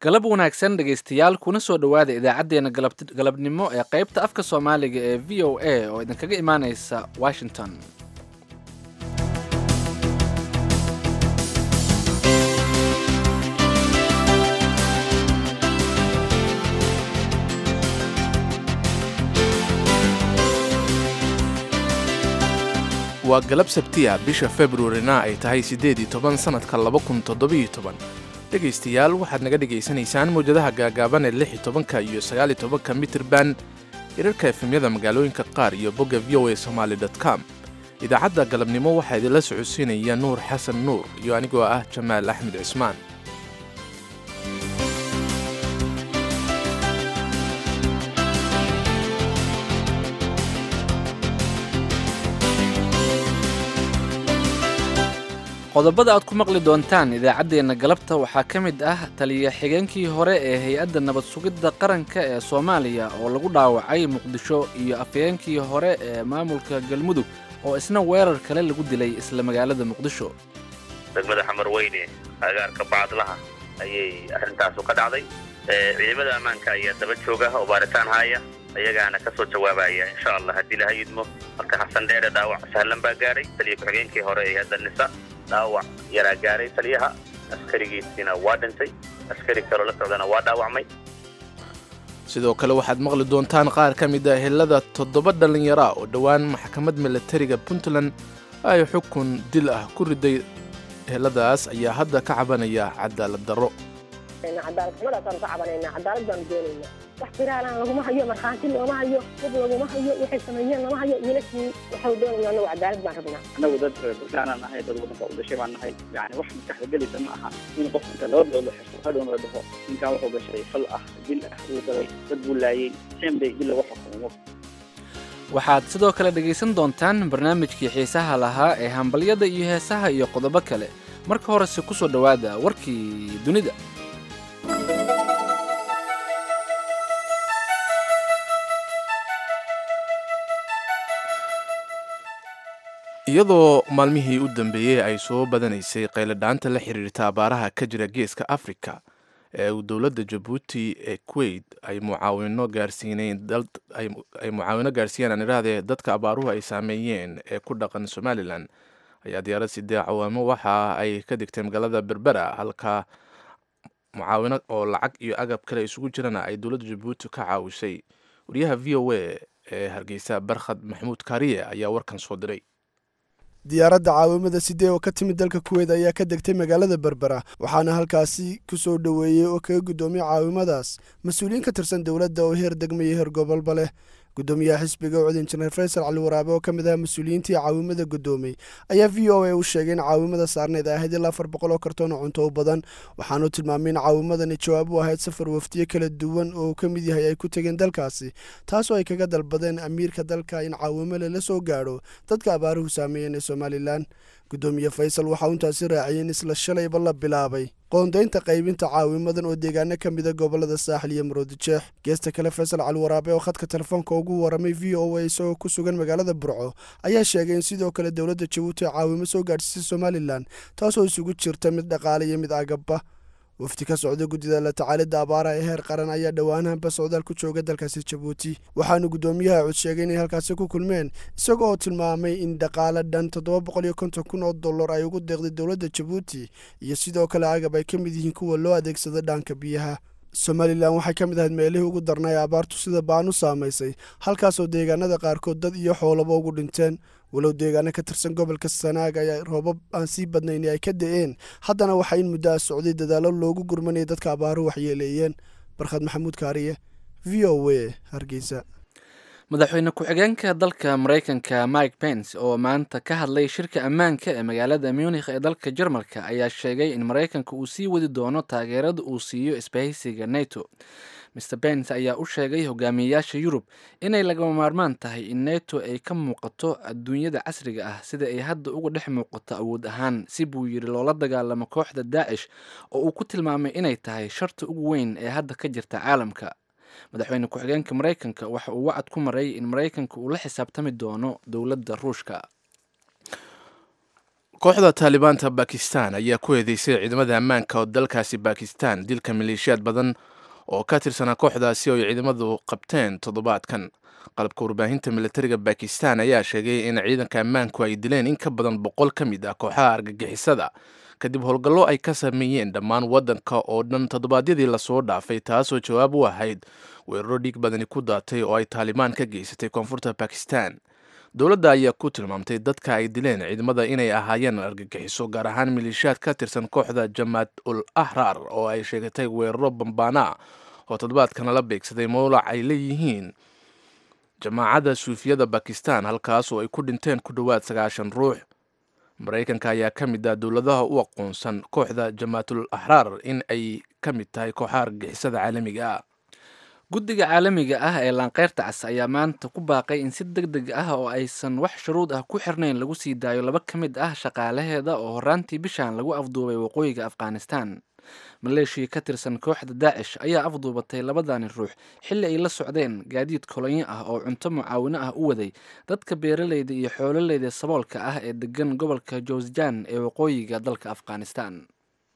galab wanaagsan dhegaystayaal kuna soo dhowaada idaacaddeenna galabnimo ee qaybta afka soomaaliga ee v o a oo idinkaga imaanaysa washington waa galab sabtiya bisha februarina ay tahay siddeed iyo toban sannadka laba kun toddobiyo toban dhegaystayaal waxaad naga dhegaysanaysaan mawjadaha gaagaaban ee lix iyo tobanka iyo sagaal iyo tobanka mitirban hirarka efemyada magaalooyinka qaar iyo bogga v o a somaali dot com idaacadda galabnimo waxaa idinla socodsiinaya nuur xasan nuur iyo anigoo ah jamaal axmed cismaan qodobada aad ku maqli doontaan idaacaddeenna galabta waxaa ka mid ah taliya xigeenkii hore ee hay-adda nabad sugidda qaranka ee soomaaliya oo lagu dhaawacay muqdisho iyo afhayeenkii hore ee maamulka galmudug oo isna weerar kale lagu dilay isla magaalada muqdisho degmada xamar weyne agaarka bacadlaha ayay arrintaasu ka dhacday ciidamada ammaanka ayaa daba jooga oo baaritaan haaya ayagaana ka soo jawaabaya insha allah haddii laha yidmo marka xasan dheere dhaawac sahlan baa gaadhay taliya ku-xigeenkii hore ee hadda nisa dhaawac yaraa gaaray taliyaha askarigiisiina waa dhintay askari kaloo la socdana waa dhaawacmay sidoo kale waxaad maqli doontaan qaar ka mid ah helada toddoba dhallinyara oo dhowaan maxkamad milatariga puntland ay xukun dil ah ku riday heladaas ayaa hadda ka cabanaya cadaalad darro cadaalad xumadaasaan ka cabanaynaa cadaalad baanu doonaynaa wax firaalaan laguma hayo markhaanti looma hayo dad laguma hayo waxay sameeyeen lama hayo wiilashii waxau doonayna anagu cadaalad baan rabnaa annagu dad bulshaanaan nahay dad waddanka u dhashay baan nahay yani wax maskaxda gelaysa ma aha in qof inta laba bilood la xirto hadhown la dhaho ninkan wuxuu gashay fal ah dil ah uu galay dad buu laayey seen bay dil lagu xukumo waxaad sidoo kale dhegaysan doontaan barnaamijkii xiisaha lahaa ee hambalyada iyo heesaha iyo qodobo kale marka horese ku soo dhowaada warkii dunida iyadoo maalmihii u dambeeyey ay soo badanaysay qayladhaanta la xiriirta abaaraha ka jira geeska afrika ee uu dowladda jabuuti ee kuwait ay mucaawino gaarsiineen ay mucaawino gaarsiiyeen aan idhaahdee dadka abaaruhu ay saameeyeen ee ku dhaqan somalilan ayaa diyaarad sidee cawaamo waxa ay ka degtay magaalada berbera halka mucaawino oo lacag iyo agab kale isugu jirana ay dowladda jabuuti ka caawisay wariyaha v o a ee hargeysa barkhad maxamuud kaariye ayaa warkan soo diray diyaaradda caawimada sidee oo ka timid dalka kuweyt ayaa ka degtay magaalada berbera waxaana halkaasi ku soo dhoweeyey oo kaga guddoomiye caawimadaas mas-uuliyiin ka tirsan dowladda oo heer degma iyo heer gobolba leh guddoomiyaha xisbiga ucud injineer faysal cali waraabe oo ka mid ah mas-uuliyiintii caawimada guddoomay ayaa v o a u sheegay in caawimada saarneyd ay ahayd ilaa afar boqol oo kartoon oo cunto u badan waxaanuu tilmaamay in caawimadani jawaab u ahayd safar waftiye kala duwan oo uu ka mid yahay ay ku tegeen dalkaasi taasoo ay kaga dalbadeen amiirka dalka in caawimo lala soo gaadho dadka abaaruhu saameeyeen ee somalilan guddoomiye faysal waxaa intaasi raaciyay in isla shalayba la bilaabay qoondaynta qaybinta caawimadan oo deegaano ka mida gobolada saaxil iyo maroodijeex geesta kale faysal cali waraabe oo khadka telefoonka ugu waramay v o a isagoo ku sugan magaalada burco ayaa sheegay in sidoo kale dowladda jabuuti caawimo soo gaadhsiisay somalilan taasoo isugu jirta mid dhaqaale iyo mid agabba wafdi ka socda guddida la tacaalidda abaaraha ee heer qaran ayaa dhowaanahanba socdaal ku jooga dalkaasi jabuuti waxaanu guddoomiyaha cud sheegay inay halkaasi ku kulmeen isaga oo tilmaamay in dhaqaale dhan toddoba boqol iyo konton kun oo dollar ay ugu deeqday dowladda jabuuti iyo sidoo kale agab ay ka mid yihiin kuwa loo adeegsada dhaanka biyaha somalilan waxay ka mid ahayd meelihii ugu darnay abaartu sida baan u saamaysay halkaasoo deegaanada qaarkood dad iyo xoolaba ugu dhinteen walow deegaano ka tirsan gobolka sanaag ayaa roobab aan sii badnayn ay ka da-een haddana waxaa in muddo a socday dadaallo loogu gurmanaya dadka abaaruhu waxyeeleeyeen barkhad maxamuud kaariye v o a hargeysa madaxweyne ku-xigeenka dalka maraykanka mike pence oo maanta ka hadlay shirka ammaanka ee magaalada munikh ee dalka jarmalka ayaa sheegay in maraykanka uu sii wadi doono taageerada uu siiyo isbahaysiga neto mr pence ayaa u sheegay hogaamiyeyaasha yurub inay lagama maarmaan tahay in neto ay ka muuqato adduunyada casriga ah sida ay hadda uga dhex muuqato awood ahaan si buu yidhi loola dagaalamo kooxda daacish oo uu ku tilmaamay inay tahay sharta ugu weyn ee hadda ka jirta caalamka madaxweyne ku-xigeenka maraykanka waxa uu wacad ku maray in maraykanka uu la xisaabtami doono dowladda ruushka kooxda taalibaanta bakistan ayaa ku eedeysay ciidamada ammaanka oo dalkaasi bakistan dilka maleeshiyaad badan oo ka tirsanaa kooxdaasi oo ay ciidamadu qabteen toddobaadkan qalabka warbaahinta militariga bakistan ayaa sheegay in ciidanka ammaanku ay dileen in ka badan boqol ka mid ah kooxaha argagixisada kadib howlgallo ay ka sameeyeen dhammaan waddanka oo dhan toddobaadyadii lasoo dhaafay taasoo jawaab u ahayd weeraro dhiig badani ku daatay oo ay taalibaan ka geysatay koonfurta bakistan dowladda ayaa ku tilmaamtay dadka ay dileen ciidamada inay ahaayeen argagixiso gaar ahaan maleeshiyaad ka tirsan kooxda jamaat ul ahrar oo ay sheegatay weeraro bambaana oo toddobaadkana la beegsaday mowlac ay leeyihiin jamaacadda suufiyada bakistan halkaas oo ay ku dhinteen ku dhowaad sagaashan ruux maraykanka ayaa ka mid ah dowladaha u aqoonsan kooxda jamaatul ahraar in ay ka mid tahay kooxaha argagixisada caalamiga ah guddiga caalamiga ah ee laanqeyrta cas ayaa maanta ku baaqay in si deg deg ah oo aysan wax shuruud ah ku xirnayn lagu sii daayo laba ka mid ah shaqaalaheeda oo horaantii bishan lagu afduubay waqooyiga afghanistan maleeshiya ka tirsan kooxda daacish ayaa afduubatay labadani ruux xilli ay la socdeen gaadiid kolonyo ah oo cunto mucaawino ah u waday dadka beeraleyda iyo xoololeyda saboolka ah ee degan gobolka jowsjan ee waqooyiga dalka afghanistan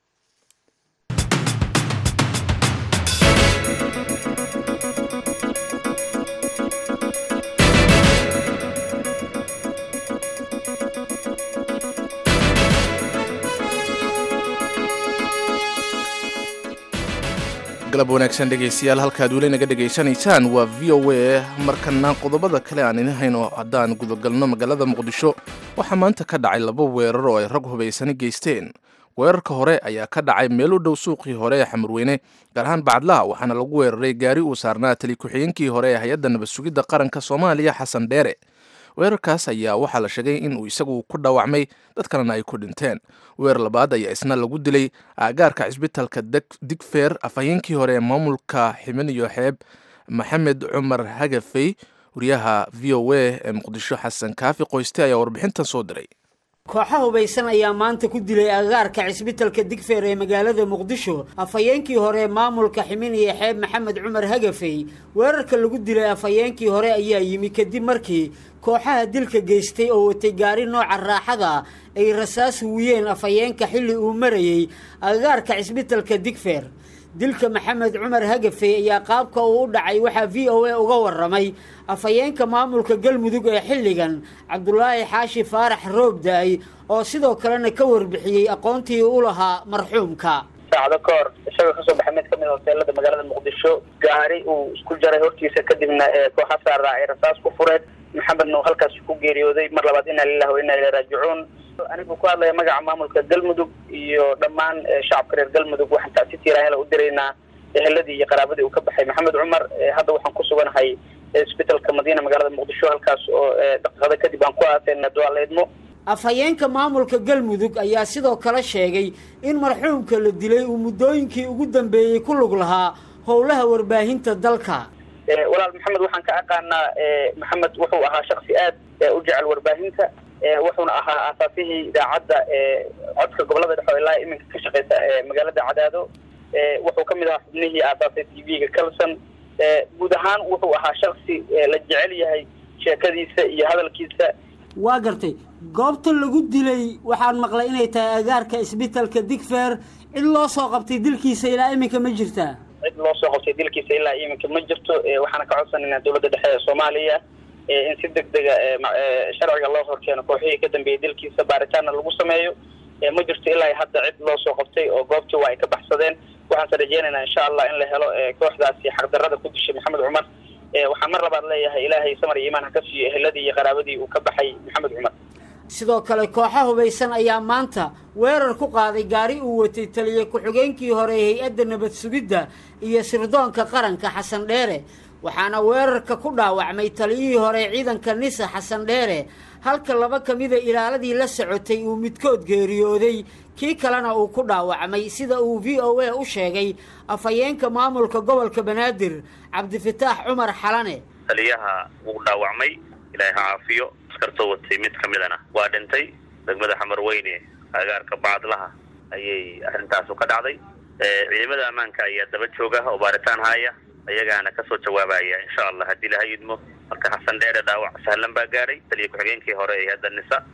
galab wanaagsan dhegaystayaal halkaad weli naga dhegaysanaysaan waa v o a markana qodobada kale aan idin hayno haddaan gudagalno magaalada muqdisho waxaa maanta ka dhacay laba weerar oo ay rag hubaysani geysteen weerarka hore ayaa ka dhacay meel u dhow suuqii hore ee xamurweyne gaar ahaan bacadlaha waxaana lagu weeraray gaari uu saarnaa tali ku-xigeenkii hore ee hay-adda nabad sugidda qaranka soomaaliya xasan dheere weerarkaas ayaa waxaa la sheegay inuu isagu ku dhaawacmay dad kalena ay ku dhinteen weerar labaad ayaa isna lagu dilay aagaarka cisbitalka digfeer afhayeenkii hore ee maamulka ximeniyo xeeb maxamed cumar hagafey wariyaha v o a ee muqdisho xasan kaafi qoyste ayaa warbixintan soo diray kooxa hubaysan ayaa maanta ku dilay agaarka cisbitalka digfeer ee magaalada muqdisho afhayeenkii hore maamulka ximiniya xeeb maxamed cumar hagafey weerarka lagu dilay afhayeenkii hore ayaa yimi kadib markii kooxaha dilka geystay oo watay gaari nooca raaxada ay rasaas huwiyeen afhayeenka xilli uu marayey agaarka cisbitalka digfeer dilka maxamed cumar hagafey ayaa qaabka uu u dhacay waxaa v o a uga waramay afhayeenka maamulka galmudug ee xilligan cabdulaahi xaashi faarax roobda-ay oo sidoo kalena ka warbixiyey aqoontii u lahaa marxuumka saacado ka hor isagoo kasoo baxay mid kamid hoteelada magaalada muqdisho gaari uu isku jaray hortiisa kadibna kooxa saaraa ay rasaas ku fureen maxamedna uu halkaas ku geeriyooday mar labaad inaa lilah wa inaa ila raajicuun anigu ku hadlaya magaca maamulka galmudug iyo dhammaan shacabka reer galmudug waxaan tacsi tiiraanyala u diraynaa eheladii iyo qaraabadii uu ka baxay maxamed cumar hadda waxaan ku suganahay isbitalka madiina magaalada muqdisho halkaas oo daqiiqada kadib aan ku aaseyna duaaleedmo afhayeenka maamulka galmudug ayaa sidoo kale sheegay in marxuumka la dilay uu muddooyinkii ugu dambeeyey ku lug lahaa howlaha warbaahinta dalka walaal maxamed waxaan ka aqaanaa maxamed wuxuu ahaa shaksi aad u jecel warbaahinta wuxuuna ahaa aasaasihii idaacadda codka gobolada dhexe oo ilaa iminka ka shaqeysa magaalada cadaado wuxuu kamid ahaa xubnihii aasaasay t v-ga calson guud ahaan wuxuu ahaa shaksi la jecel yahay sheekadiisa iyo hadalkiisa waa gartay goobta lagu dilay waxaan maqlay inay tahay agaarka isbitalka digfeer cid loo soo qabtay dilkiisa ilaa iminka ma jirtaa cid loo soo qabtay dilkiisa ilaa iminka ma jirto waxaana ka codsanaynaa dowladda dhexe ee soomaaliya in si deg dega sharciga loo horkeeno kooxihii ka dambeeyey dilkiisa baaritaanna lagu sameeyo ma jirto ilaa hadda cid loo soo qabtay oo goobtii waa ay ka baxsadeen waxaanse rajeynaynaa insha allah in la helo kooxdaasi xaqdarrada ku dishay maxamed cumar waxaan mar labaad leeyahay ilaahay samar iyo imaan ha ka siiyo eheladii iyo qaraabadii uu ka baxay maxamed cumar sidoo kale kooxa hubaysan ayaa maanta weerar ku qaaday gaari uu watay taliye ku-xigeenkii hore ee hay-adda nabad sugidda iyo sirdoonka qaranka xasan dheere waxaana weerarka ku dhaawacmay taliyihii hore ciidanka nisa xasan dheere halka laba ka mida ilaaladii la socotay uu midkood geeriyooday kii kalena uu ku dhaawacmay sida uu v o a u sheegay afhayeenka maamulka gobolka banaadir cabdifataax cumar xalane taliyaha wuu dhaawacmay ilaahay ha caafiyo askartoo watay mid ka midana waa dhintay degmada xamar weyne agaarka bacadlaha ayay arrintaasu ka dhacday ciidamada ammaanka ayaa daba jooga oo baaritaan haya ayagaana kasoo jawaabaya insha allah haddii laha yidmo marka xasan dheere dhaawac sahlan baa gaadhay taliya ku-xigeenkii hore ee hadda nisa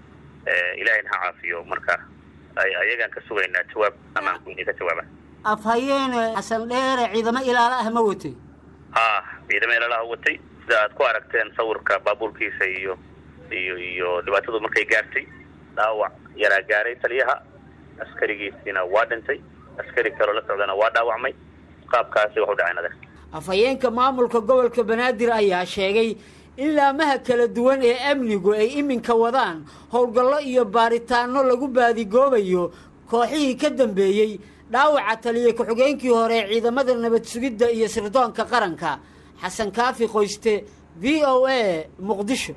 ilaahayna ha caafiyo marka ayagaan ka sugaynaa jawaab ammaanku inay ka jawaabaan afhayeene xasan dheere ciidamo ilaalo ah ma watay ha ciidamo ilaalaha watay sida aad ku aragteen sawirka baabuurkiisa iyo iyo iyo dhibaatadu markay gaartay dhaawac yaraa gaaray taliyaha askarigiisiina waa dhintay askari kaloo la socdana waa dhaawacmay qaabkaasi wax u dhaceen adeer afhayeenka maamulka gobolka banaadir ayaa sheegay in laamaha kala duwan ee amnigu ay iminka wadaan howlgallo iyo baaritaanno lagu baadigoobayo kooxihii ka dambeeyey dhaawaca taliya ku-xigeenkii hore ee ciidamada nabad sugidda iyo sirdoonka qaranka xasan kaafi qoyste v o a muqdisho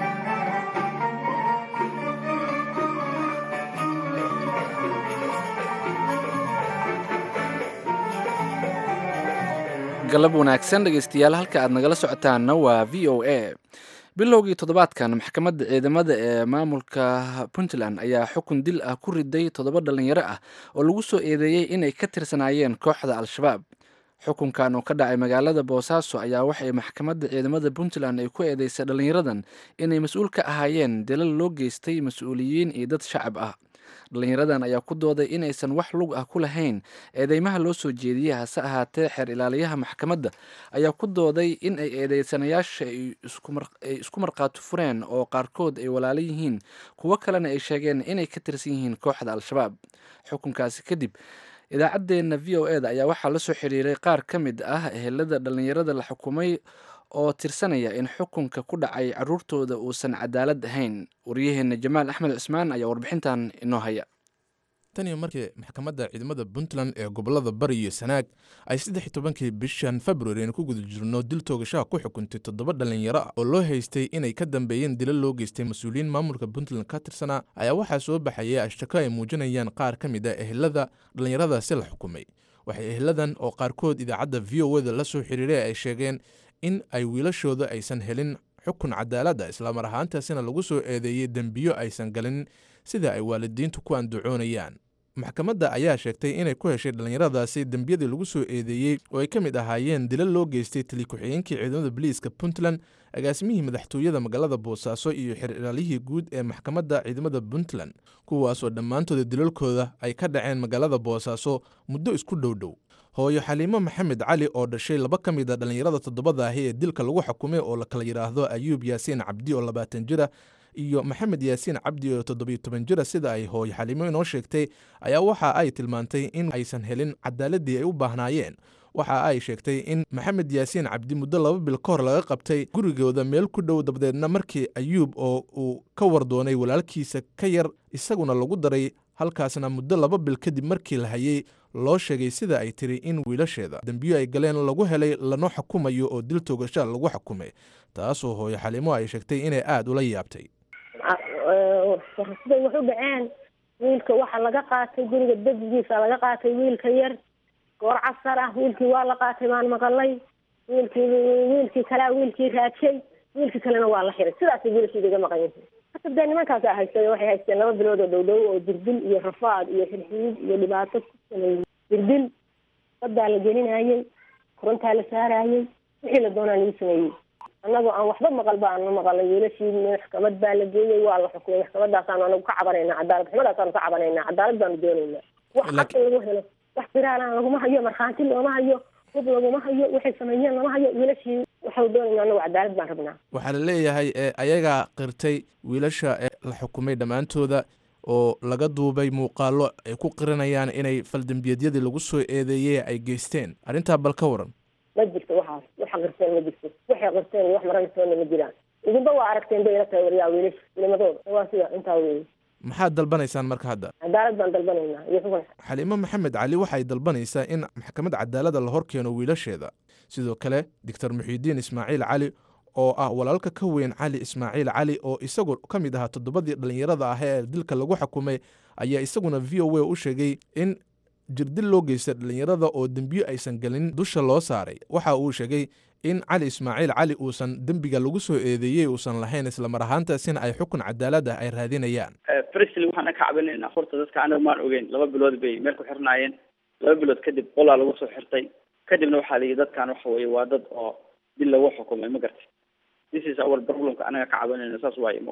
galab wanaagsan dhegeystayaal halka aad nagala socotaanna waa v o a bilowgii toddobaadkan maxkamadda ciidamada ee maamulka puntland ayaa xukun dil ah ku riday toddoba dhalinyaro ah oo lagu soo eedeeyey inay ka tirsanaayeen kooxda al-shabaab xukunkan oo ka dhacay magaalada boosaaso ayaa waxay maxkamadda ciidamada puntland ay ku eedeysay dhalinyaradan inay mas-uul ka ahaayeen dilal loo geystay mas-uuliyiin iyo dad shacab ah dhalinyaradan ayaa ku dooday inaysan wax lug ah ku lahayn eedeymaha loo soo jeediyey hase ahaatee xeer ilaaliyaha maxkamadda ayaa ku dooday in ay eedeysanayaasha ay isku markhaati fureen oo qaarkood ay walaalo yihiin kuwo kalena ay sheegeen inay ka tirsan yihiin kooxda al-shabaab xukunkaasi kadib idaacaddeenna v o eda ayaa waxaa la soo xiriiray qaar ka mid ah ehelada dhalinyarada la xukumay oo tirsanaya in xukunka ku dhacay caruurtooda uusan cadaalad ahayn waryaheena jamaal axmed cismaan ayaa warbixintan inoo haya tan iyo markii maxkamadda ciidamada puntland ee gobolada bari iyo sanaag ay saddex iyo tobankii bishan februari aynu ku guda jirno dil toogashaha ku xukuntay toddoba dhalinyaro ah oo loo haystay inay ka dambeeyeen dilo loo geystay mas-uuliyiin maamulka puntland ka tirsanaa ayaa waxaa soo baxayay ashtako ay muujinayaan qaar ka mid a ehelada dhallinyaradaasi la xukumay waxay eheladan oo qaarkood idaacadda v o eda la soo xiriiray ay sheegeen in ay wiilashooda aysan helin xukun cadaaladda islamar ahaantaasina lagu soo eedeeyey dembiyo aysan galin sida ay waalidiintu ku andacoonayaan maxkamadda ayaa sheegtay inay ku heshay dhallinyaradaasi dembiyadii lagu soo eedeeyey oo ay ka mid ahaayeen dilo loo geystay tali ku-xigeenkii ciidamada boliiska puntland agaasimihii madaxtooyada magaalada boosaaso iyo xer ilaalihii guud ee maxkamadda ciidamada puntland kuwaasoo dhammaantooda dilalkooda ay ka dhaceen magaalada boosaaso muddo isku dhowdhow hooyo xaliimo maxamed cali oo dhashay laba ka mid a dhallinyarada toddobada ahi ee dilka lagu xukumay oo la kala yidhaahdo ayuub yaasiin cabdi oo labaatan jira iyo maxamed yaasiin cabdi oo toddobiyo toban jira sida ay hooyo xaliimo inoo sheegtay ayaa waxa ay tilmaantay in aysan helin cadaaladii ay u baahnaayeen waxa ay sheegtay in maxamed yaasiin cabdi muddo laba bil ka hor laga qabtay gurigooda meel ku dhow dabadeedna markii ayuub oo uu ka wardoonay walaalkiisa ka yar isaguna lagu daray halkaasna muddo laba bil kadib markii la hayay loo sheegay sida ay tiri in wiilasheeda dembiyo ay galeen lagu helay lana xukumayo oo dil toogasha lagu xukumay taasoo hooyo xaliimo ay sheegtay inay aada ula yaabtay siday wax u dhaceen wiilka waxaa laga qaatay guriga degigiisa laga qaatay wiilka yar goor casar ah wiilkii waa la qaatay baan maqalay wiilkii wiilkii kalea wiilkii raajay wiilkii kalena waa la xiray sidaasay wiilashii iga maqan yihiin hata dee nimankaasa haystay waxay haysteen laba bilood oo dhow dhow oo dirdil iyo rafaad iyo xirxiid iyo dhibaato ku sameeyey dirdil badaa la gelinayey korontaa la saarayey wixii la doonaa lagu sameeyey annagoo aan waxba maqal ba aanu maqalay wiilashii maxkamad baa la geeyey waa la xukumay maxkamadaasaanu anagu ka cabanayna cadaalad xumadaasaanu ka cabanayna cadaalad baanu doonaynaa wax xaq in lagu helo wax biraalaan laguma hayo markhaanti looma hayo hub laguma hayo waxay sameeyeen lama hayo wiilashii waxau doonayna anagu cadaalad baan rabnaa waxaa la leeyahay ee ayagaa qirtay wiilasha ee la xukumay dhammaantooda oo laga duubay muuqaallo ay ku qiranayaan inay faldembiyeedyadii lagu soo eedeeyey ay geysteen arrintaa bal ka waran ma jirto waxaas waxa qirteen ma jirto waxay qirteen iyo wax marantoona ma jiraan idinba waa aragteen bay ila tahay waryaa wiilasha wilimadooda waa sida intaa weeye maxaad dalbanaysaan marka hadda cadaalad baan dalbanaynaa iyo xukun xaliimo maxamed cali waxay dalbanaysaa in maxkamad cadaalada la hor keeno wiilasheeda sidoo kale doctor muxiidiin ismaaciil cali oo ah walaalka ka weyn cali ismaaciil cali oo isagu ka mid ahaa toddobadii dhallinyarada ah ee dilka lagu xukumay ayaa isaguna v o a u sheegay in jirdil loo geysta dhallinyarada oo dembiyo aysan gelin dusha loo saaray waxa uu sheegay in cali ismaaciil cali uusan dembiga lagu soo eedeeyey uusan lahayn islamar ahaantaasina ay xukun cadaalad ah ay raadinayaan frisl waxaan ka cabinaynaa horta dadka anaga maan ogeyn laba bilood bay meel ku xirnaayeen laba bilood kadib qolaa lagu soo xirtay kadibna waxaa la yidhi dadkan waxa weye waa dad oo dil lagu xukumay ma gartay this is our problemka anaga ka cabanayna saas waaye mogta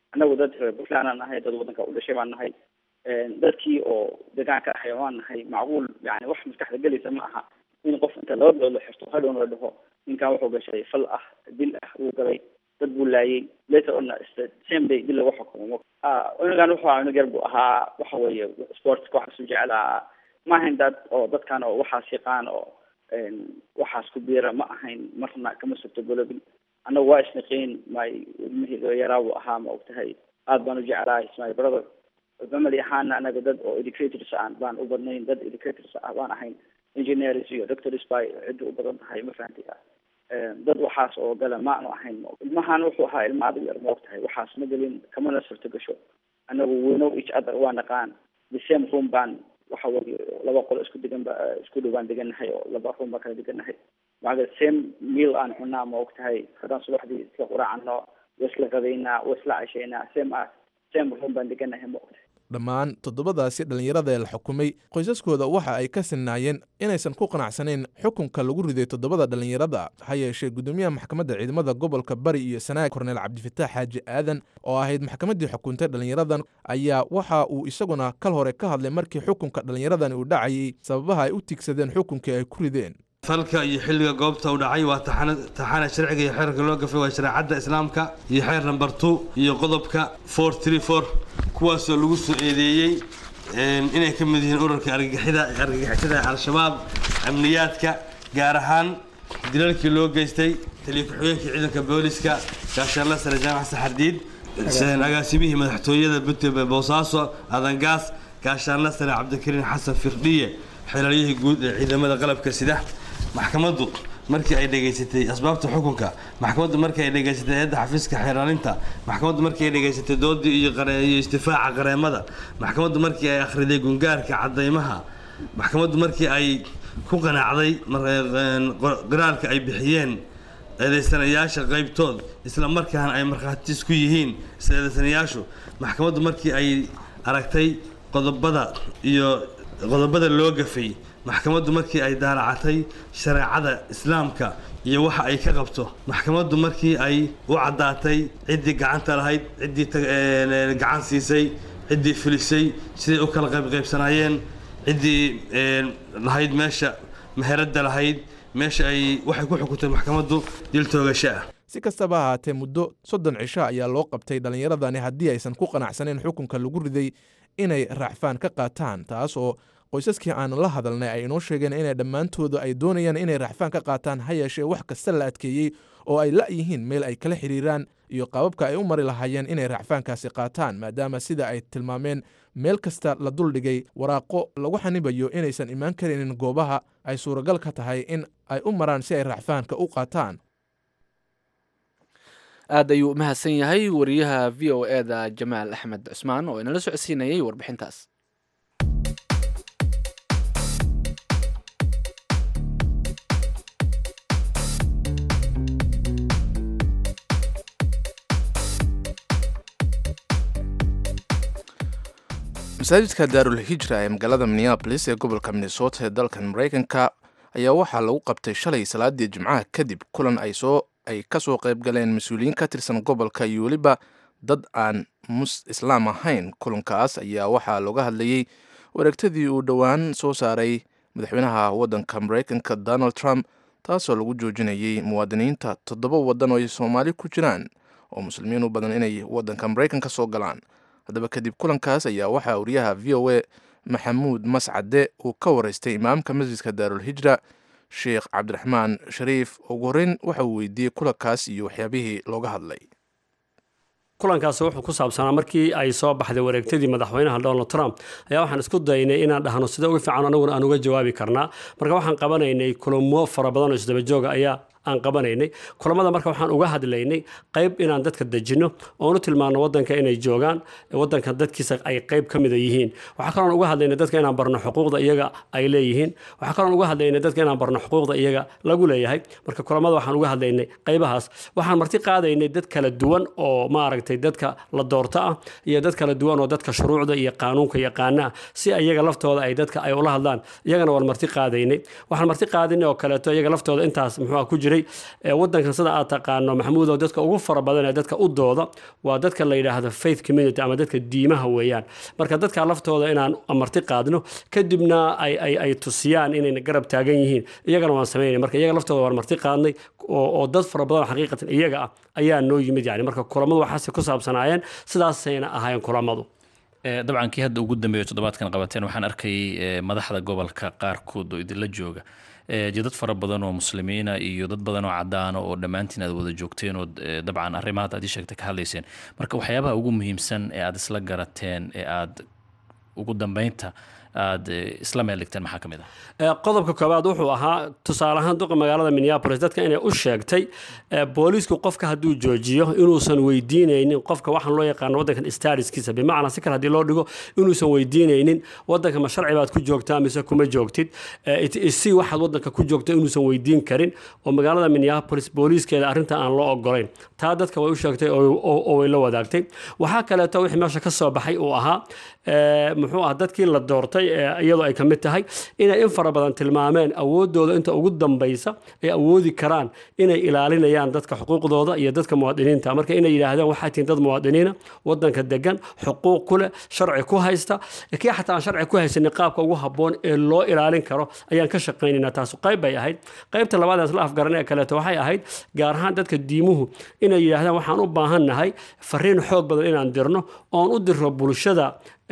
annagu dad reer puntland aan nahay dad waddanka u dhashay baan nahay dadkii oo deegaanka ahay waan nahay macquul yani wax maskaxda gelaysa ma aha in qof inta laba bilood la xirto hadhowna la dhaho ninkan wuxuu gashay fal ah dil ah wuu galay dad buu laayay later on same day dil lagu xukumo unugan wuxuu ahaa unug yar buu ahaa waxa weeye sportska waxaasu jeclaa ma ahayn dad oo dadkan oo waxaas yaqaan oo waxaas ku biira ma ahayn marna kama surto golobin annagu waa isniqiin may ilmihii yaraa buu ahaa ma ogtahay aad baan u jeclahay my brother family ahaana anaga dad oo educators aan baan u badnayn dad educators ah baan ahayn engineers iyo doctors bay cidda u badan tahay ma fahanti dad waxaas oo gala ma aanu ahayn ilmahan wuxuu ahaa ilma adag yar ma og tahay waxaas ma gelin kamana surto gasho anagu we know each other waa naqaan the same room baan waxa weye laba qolo isku degan ba isku dhow baan degannahay oo laba room baan kala degannahay maga same meal aan cunaa ma og tahay haddaan subaxdii isla quraacano waa isla qadaynaa waa isla cashaynaa same as same room baan degannahay ma og tahay dhammaan toddobadaasi dhallinyarada ee la xukumay qoysaskooda waxa ay ka sinnaayeen inaysan ku qanacsanayn xukunka lagu riday toddobada dhallinyarada ha yeeshee gudoomiyaha maxkamadda ciidamada gobolka bari iyo sanaag korneel cabdifataax xaaji aadan oo ahayd maxkamaddii xukuntay dhallinyaradan ayaa waxa uu isaguna kal hore ka hadlay markii xukunka dhallinyaradani uu dhacayay sababaha ay u tiigsadeen xukunkii ay ku rideen falka iyo xilliga goobta u dhacay waa taxana sharciga iyo xeerka loo gafay waa shareecadda islaamka iyo xeer namber two iyo qodobka four tree four kuwaasoo lagu soo eedeeyey inay ka mid yihiin ururka argagixida argagixisada al-shabaab amniyaadka gaar ahaan dilalkii loo geystay taliya ku-xigeenkii ciidanka booliska gaashaanla sare jaamac saxardiid agaasimihii madaxtooyada puntland boosaaso adangaas gaashaanla sare cabdikariin xasan firdhiye xeelalyihii guud ee ciidamada qalabka sida maxkamaddu markii ay dhegaysatay asbaabta xukunka maxkamaddu markii ay dhegaysatay eedda xafiiska xeeraalinta maxkamaddu markii ay dhegaysatay doodii iyo iyo istifaaca qareemada maxkamaddu markii ay akhriday gungaarka cadaymaha maxkamaddu markii ay ku qanacday qiraalka ay bixiyeen eedaysanayaasha qaybtood isla markaana ay markhaatiis ku yihiin isla eedaysanayaashu maxkamaddu markii ay aragtay qodobada iyo qodobada loo gafay maxkamaddu markii ay daalacatay shareecada islaamka iyo waxa ay ka qabto maxkamaddu markii ay u caddaatay ciddii gacanta lahayd ciddii gacan siisay ciddii filisay siday u kala qaybqaybsanaayeen ciddii lahayd meesha meheradda lahayd meesha ay waxay ku xukuntay maxkamaddu dil toogasho ah si kastaba ahaatee muddo soddon cisho ayaa loo qabtay dhallinyaradani haddii aysan ku qanacsanayn xukunka lagu riday inay raacfaan ka qaataan taas oo qoysaskii aan la hadalnay ay inoo sheegeen inay dhammaantooda ay doonayaan inay raacfaan ka qaataan ha yeeshee wax kasta la adkeeyey oo ay la-yihiin meel ay kala xiriiraan iyo qaababka ay u mari lahaayeen inay raacfaankaasi qaataan maadaama sida ay tilmaameen meel kasta la duldhigay waraaqo lagu xanibayo inaysan imaan karaynin goobaha ay suuragal ka tahay in ay u maraan si ay raacfaanka u qaataan aad ayuu umahadsan yahay wariyaha v o e da jamaal axmed cusmaan oo inala socodsiinayay warbixintaas masaajidka daarul hijra ee magaalada minneabolis ee gobolka minnesota ee dalkan maraykanka ayaa waxaa lagu qabtay shalay salaadii jimcaha kadib kulan ay soo ay ka soo qayb galeen mas-uuliyiin ka tirsan gobolka iyo weliba dad aan mus islaam ahayn kulankaas ayaa waxaa looga hadlayey wareegtadii uu dhowaan soo saaray madaxweynaha waddanka maraykanka donald trump taasoo lagu joojinayay muwaadiniinta toddoba waddan oo ay soomaali ku jiraan oo muslimiin u badan inay waddanka maraykanka soo galaan haddaba kadib kulankaas ayaa waxaa wariyaha v o a maxamuud mascade uu ka waraystay imaamka masjidka daarul hijra sheekh cabdiraxmaan shariif ugu horreyn waxa uu weydiiyey kulankaas iyo waxyaabihii looga hadlay kulankaasi wuxuu ku saabsanaa markii ay soo baxday wareegtadii madaxweynaha donald trump ayaa waxaan isku daynay inaan dhahno sida ugu fiican anaguna aan uga jawaabi karnaa marka waxaan qabanaynay kulamo fara badan oo isdabajooga ayaa aan qabanaynay kulamada marka waxaan uga hadlaynay qayb inaan dadka dejinno oonu tilmaano wadanka inay joogaan wadanka dadkiisa ay qayb ka mida yihiin waxaa kaloon uga hadlaynay dadka inaan barno xuquuqda iyaga ay leeyihiin waxaa kaloon uga hadlaynay dadka inaan barno xuquuqda iyaga lagu leeyahay marka kulamada waxaan uga hadlaynay qaybahaas waxaan marti qaadaynay dad kala duwan oo maaragtay dadka la doorto ah iyo dad kala duwan oo dadka shuruucda iyo qaanuunka yaqaana ah si iyaga laftooda ay dadka ay ula hadlaan iyagana waan marti qaadaynay waxaan marti qaadaynay oo kaleeto iyaga laftooda intaas muxuu ku jiray jiray wadankan sida aad taqaano maxamuud oo dadka ugu fara badan ee dadka u dooda waa dadka la yidhaahdo faith community ama dadka diimaha weeyaan marka dadka laftooda inaan amarti qaadno kadibna ay tusiyaan inayna garab taagan yihiin iyagana waan samaynay marka iyaga laftooda waan marti qaadnay oo dad fara badan xaqiiqatan iyaga ah ayaa noo yimid yani marka kulamadu waxaase ku saabsanaayeen sidaasayna ahaayeen kulamadu dabcan kii hadda ugu dambeeyo toddobaadkan qabateen waxaan arkayay madaxda gobolka qaarkood oo idinla jooga dad fara badan oo muslimiina iyo dad badan oo cadaana oo dhammaantiin aad wada joogteen oo dabcan arrimahaad aad ii sheegtay ka hadlayseen marka waxyaabaha ugu muhiimsan ee aad isla garateen ee aad ugu dambeynta aad isla meel dhigteen maxaa ka mid ah qodobka koowaad wuxuu ahaa tusaale ahaan duqa magaalada minneapolis dadka inay u sheegtay booliisku qofka hadduu joojiyo inuusan weydiinaynin qofka waxaan loo yaqaano waddankan stariskiisa bimacnaa si kale haddii loo dhigo inuusan weydiinaynin waddanka ma sharci baad ku joogtaa mise kuma joogtid si waxaad waddanka ku joogto inuusan weydiin karin oo magaalada minneapolis booliiskeeda arrinta aan loo ogolayn taa dadka way u sheegtay oo way la wadaagtay waxaa kaleeto wixii meesha ka soo baxay uu ahaa muxuu ah dadkii la doortay iyadoo ay ka mid tahay inay in fara badan tilmaameen awoodooda inta ugu dambaysa ay awoodi karaan inay ilaalinayaan dadka xuquuqdooda iyo dadka muwaadiniinta marka inay yidhaahdeen waxaa tihiin dad muwaadiniina wadanka degan xuquuq ku leh sharci ku haysta kii xataa aan sharci ku haysanin qaabka ugu habboon ee loo ilaalin karo ayaan ka shaqaynaynaa taasu qayb bay ahayd qaybta labaad aan isla afgaran ee kaleeto waxay ahayd gaar ahaan dadka diimuhu inay yidhaahdaan waxaan u baahannahay fariin xoog badan inaan dirno oon u dirro bulshada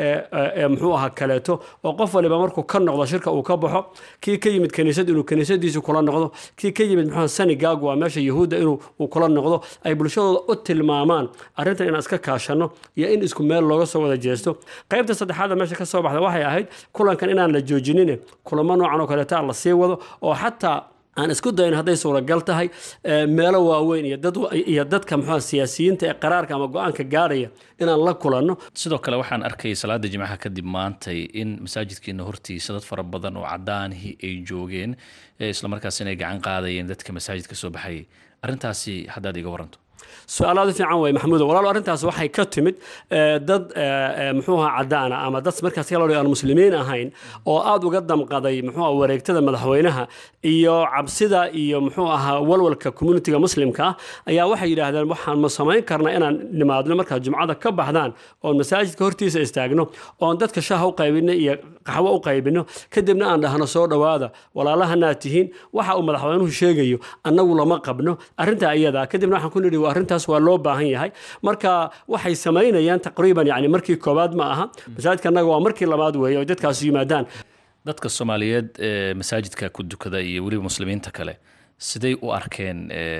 muxuu ahaa kaleeto oo qof waliba markuu ka noqdo shirka uu ka baxo kii ka yimid kaniisad inuu kaniisadiisu kula noqdo kii ka yimid muxuu sanigagu waa meesha yahuudda inuu uu kula noqdo ay bulshadooda u tilmaamaan arrintan inaan iska kaashano iyo in isku meel looga soo wada jeesto qaybta saddexaada meesha ka soo baxda waxay ahayd kulankan inaan la joojinin kulamo noocan oo kaleeta la sii wado oo xataa aan isku dayn hadday suuragal tahay meelo waaweyn iyo dadka muxua siyaasiyiinta ee qaraarka ama go-aanka gaaraya inaan la kulanno sidoo kale waxaan arkayay salaada jimcaha kadib maantay in masaajidkiina hortiisa dad fara badan oo cadaanihii ay joogeen islamarkaas inay gacan qaadayeen dadka masaajidka soo baxayay arrintaasi haddaad iga waranto su-aalaadu fiican wey maxamuudo walaalo arrintaas waxay ka timid dad muxuu ahaa cadaana ama dad markaas kaloo aan muslimiin ahayn oo aada uga damqaday muxuu aha wareegtada madaxweynaha iyo cabsida iyo muxuu ahaa walwalka communitiga muslimka ah ayaa waxay yidhaahdeen waxaan ma samayn karnaa inaan nimaadno markaad jumcada ka baxdaan oon masaajidka hortiisa istaagno oon dadka shaaha u qaybino iyo qaxwo u qaybino kadibna aan dhahno soo dhowaada walaalahanaad tihiin waxa uu madaxweynuhu sheegayo annagu lama qabno arrintaa iyada kadibna waxaan ku nidhi arrintaas waa loo baahan yahay marka waxay samaynayaan taqriiban yani markii koowaad ma aha masaajidka annaga waa markii labaad weeye oo dadkaas yimaadaan dadka soomaaliyeed ee masaajidka ku dukada iyo weliba muslimiinta kale siday u arkeen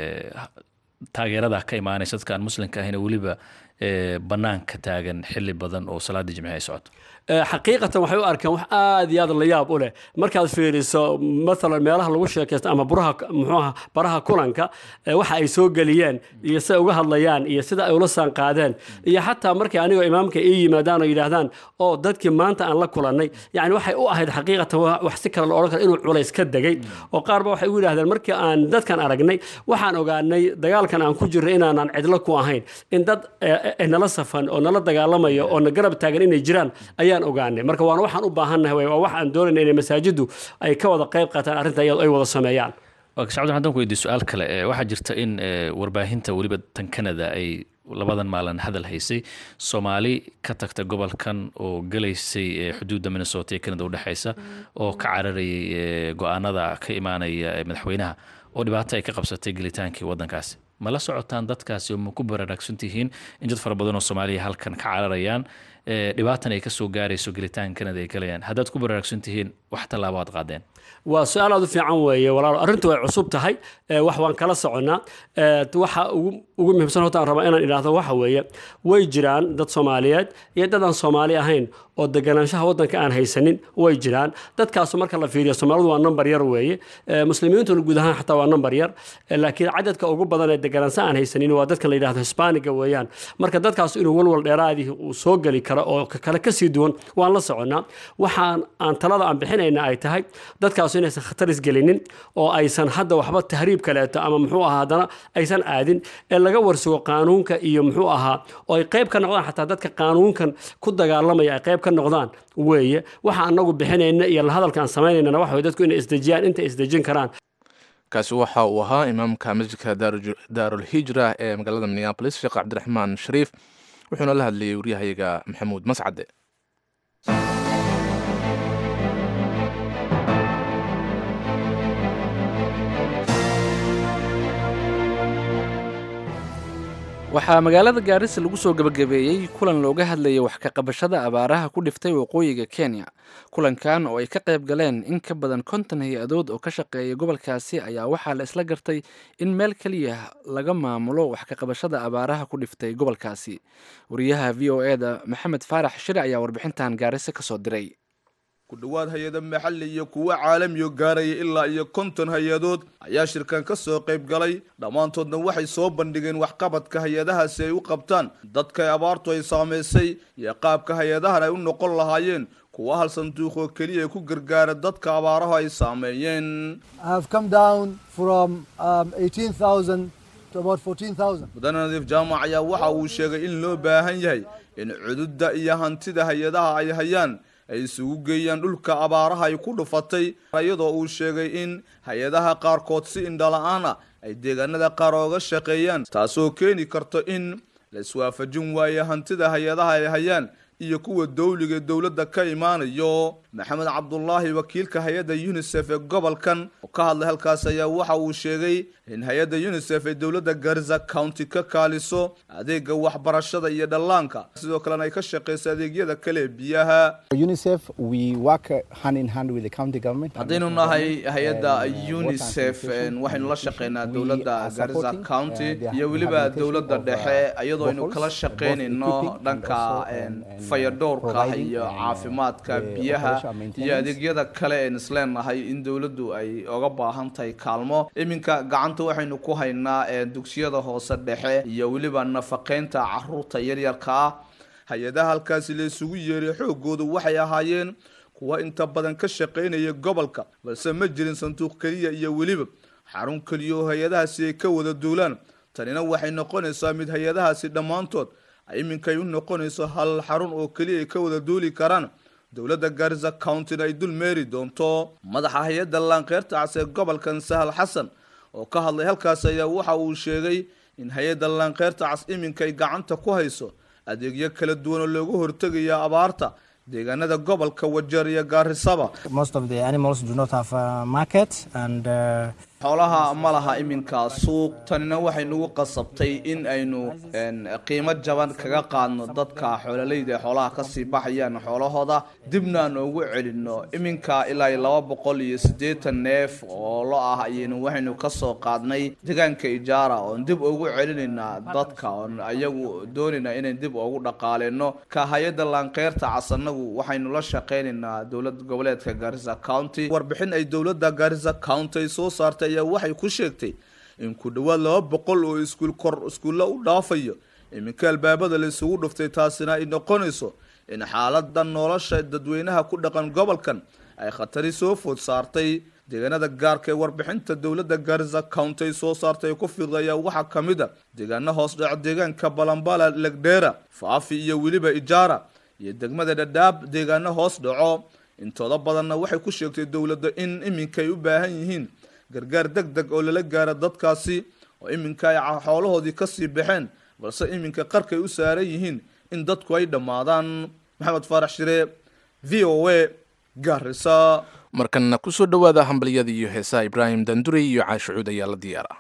taageerada ka imaanaysa dadka aan muslimka ahayn weliba banaanka taagan xili badan oo salaada jimci ay socoto xaqiiqatan waxay u arkeen wax aada iyo aad la yaab u leh markaad fiiriso maalan meelaha lagu sheekaysto ama buraha muxuuaha baraha kulanka waxa ay soo geliyeen iyo siday uga hadlayaan iyo sida ay ula saan qaadeen iyo xataa markay anigoo imaamka ii yimaadaan oo yidhaahdaan oo dadkii maanta aan la kulannay yani waxay u ahayd xaqiiqatan wax si kale la odhan karo inuu culays ka degay oo qaarba waxay u yidhahdeen markii aan dadkan aragnay waxaan ogaanay dagaalkan aan ku jirro inaanaan cidlo ku ahayn in dad nala safan oo nala dagaalamayo oo na garab taagan inay jiraan ayaan ogaanay marka waana waxaan u baahannahay waa wax aan doonayna inay masaajiddu ay ka wada qayb qaataan arrinta iyadoo ay wada sameeyaan shacabdan haddaan ku weydiiyo su-aal kale waxaa jirta in warbaahinta weliba tan canada ay labadan maalin hadal haysay soomaali ka tagta gobolkan oo gelaysay xuduudda minnesota ee canada udhexaysa oo ka cararayay go-aanada ka imaanaya madaxweynaha oo dhibaato ay ka qabsatay gelitaankii waddankaasi ma la socotaan dadkaasi oo ma ku baraaragsan tihiin in dad fara badan oo soomaaliya halkan ka cararayaan dhibaatan ay kasoo gaarayso gelitaanka canada ay galayaan haddaad ku baraaragsan tihiin wax tallaabo aad qaadeen waa su-aal aad u fiican weeye walaalo arrintu way cusub tahay wax waan kala soconnaa waxa ugu muhiimsan horta aan rabaa inaan idhaahdo waxa weeye way jiraan dad soomaaliyeed iyo dad aan soomaali ahayn oo deganaanshaha waddanka aan haysanin way jiraan dadkaasu marka la fiiriyo soomaalidu waa number yar weeye muslimiintuna guud ahaan xataa waa number yar laakiin cadadka ugu badan ee deganaansha aan haysanin waa dadka la yidhahdo hisbaaniga weeyaan marka dadkaas inuu walwal dheeraadii uu soo geli karo oo kale kasii duwan waan la soconnaa waxaan aan talada aan bixinayna ay tahay dadkaasu inaysan khatar isgelinin oo aysan hadda waxba tahriib kaleeto ama muxuu ahaa haddana aysan aadin ee laga warsugo qaanuunka iyo muxuu ahaa oo ay qayb ka noqdaan xataa dadka qaanuunkan ku dagaalamaya ay qayb ka noqdaan weeye waxa anagu bixinayna iyo hadalka aan samaynayna waxa dadku inay isdejiyaan inta isdejin karaan kaasi waxa uu ahaa imaamka masjidka daarulhijra ee magaalada minneabolis sheekh cabdiraxmaan shariif wuxuuna la hadlayay waryahayaga maxamuud mascade waxaa magaalada gaarisa lagu soo gebagabeeyey kulan looga hadlayay wax ka qabashada abaaraha ku dhiftay waqooyiga kenya kulankan oo ay ka qayb galeen in ka badan konton hay-adood oo ka shaqeeya gobolkaasi ayaa waxaa la isla gartay in meel keliya laga maamulo wax ka qabashada abaaraha ku dhiftay gobolkaasi wariyaha v o e da maxamed faarax shire ayaa warbixintan gaarisa kasoo diray ku dhowaad hay-ada maxalli iyo kuwo caalamiyo gaaraya ilaa iyo konton hay-adood ayaa shirkan ka soo qayb galay dhammaantoodna waxay soo bandhigeen waxqabadka hay-adahaasi ay u qabtaan dadka abaartu ay saamaysay iyo qaabka hay-adahan ay u noqon lahaayeen kuwa hal sanduuqoo keliya ku gargaara dadka abaarahu ay saameeyeen mudane nadiif jaamac ayaa waxa uu sheegay in loo baahan yahay in cududda iyo hantida hay-adaha ay hayaan ay isugu geeyaan dhulka abaaraha ay ku dhufatay iyadoo uu sheegay in hay-adaha qaarkood si indhala-aan ah ay deegaanada qaar ooga shaqeeyaan taasoo keeni karto in la iswaafajin waayo hantida hay-adaha ay hayaan iyo kuwa dowliga dowladda ka imaanayo maxamed cabdulaahi wakiilka hay-adda unisef ee gobolkan oo ka hadlay halkaas ayaa waxa uu sheegay in hay-adda unisef ay dowladda garza county ka kaaliso adeega waxbarashada iyo dhallaanka sidoo kalena ay ka shaqeyso adeegyada kale ee biyaha haddaynu nahay hay-adda unisef waxaynu la shaqeynaa dowladda garza county iyo weliba dowladda dhexe iyadoo aynu kala shaqeynayno dhanka fayadhowrka iyo caafimaadka biyaha iyo adeegyada kale een isleenahay in dowladdu ay oga baahan tahay kaalmo iminka gacanta waxaynu ku haynaa dugsiyada hoose dhexe iyo weliba nafaqeynta caruurta yaryarka ah hay-adaha halkaasi la isugu yeeray xoogoodu waxay ahaayeen kuwa inta badan ka shaqaynaya gobolka balse ma jirin sanduuq keliya iyo weliba xarun keliya oo hay-adahaasi ay ka wada duulaan tanina waxay noqonaysaa mid hay-adahaasi dhammaantood iminkay u noqonayso hal xarun oo keliya ay ka wada duuli karaan dowladda garisa countyna ay dul meeri doonto madaxa hay-adda laanqeyrta cas ee gobolkan sahal xasan oo ka hadlay halkaas ayaa waxa uu sheegay in hay-adda laanqeyrta cas iminkay gacanta ku hayso adeegyo kala duwan oo looga hortegaya abaarta deegaanada gobolka wajeer iyo gaarisaba xoolaha ma laha iminka suuq tanina waxay nagu qasabtay in aynu qiimo jaban kaga qaadno dadka xoololeyda ee xoolaha kasii baxayaan xoolahooda dibna aan ugu celinno iminka ilaa iyo laba boqol iyo siddeetan neef oo lo ah ayaynu waxaynu kasoo qaadnay deegaanka ijaara oon dib ugu celinaynaa dadka oon ayagu doonaynaa inayn dib ugu dhaqaaleyno ka hay-adda laanqeyrta casanagu waxaynu la shaqeynaynaa dowlad goboleedka garissa county warbixin ay dowladda garissa county ay soo saartay ayaa waxay ku sheegtay in ku dhowaad laba boqol oo iskuul kor iskuulla u dhaafayo iminka albaabada la isugu dhuftay taasina ay noqonayso in xaalada nolosha dadweynaha ku dhaqan gobolkan ay khatari soo food saartay deegaanada gaarka ee warbixinta dowladda garissa county ay soo saartay ee ku fiiqda ayaa waxaa ka mid a deegaano hoos dhac deegaanka balambala legdheera faafi iyo weliba ijaara iyo degmada dhadhaab deegaano hoos dhaco intooda badanna waxay ku sheegtay dowladda in iminka ay u baahan yihiin gargaar deg deg oo lala gaara dadkaasi oo iminka ay xoolahoodii kasii baxeen balse iminka qarkay u saaran yihiin in dadku ay dhammaadaan maxamed faarax shire v o a gaarisa markanna kusoo dhowaada hambalyada iyo heesaha ibraahim dandurey iyo caashicuud ayaa la diyaara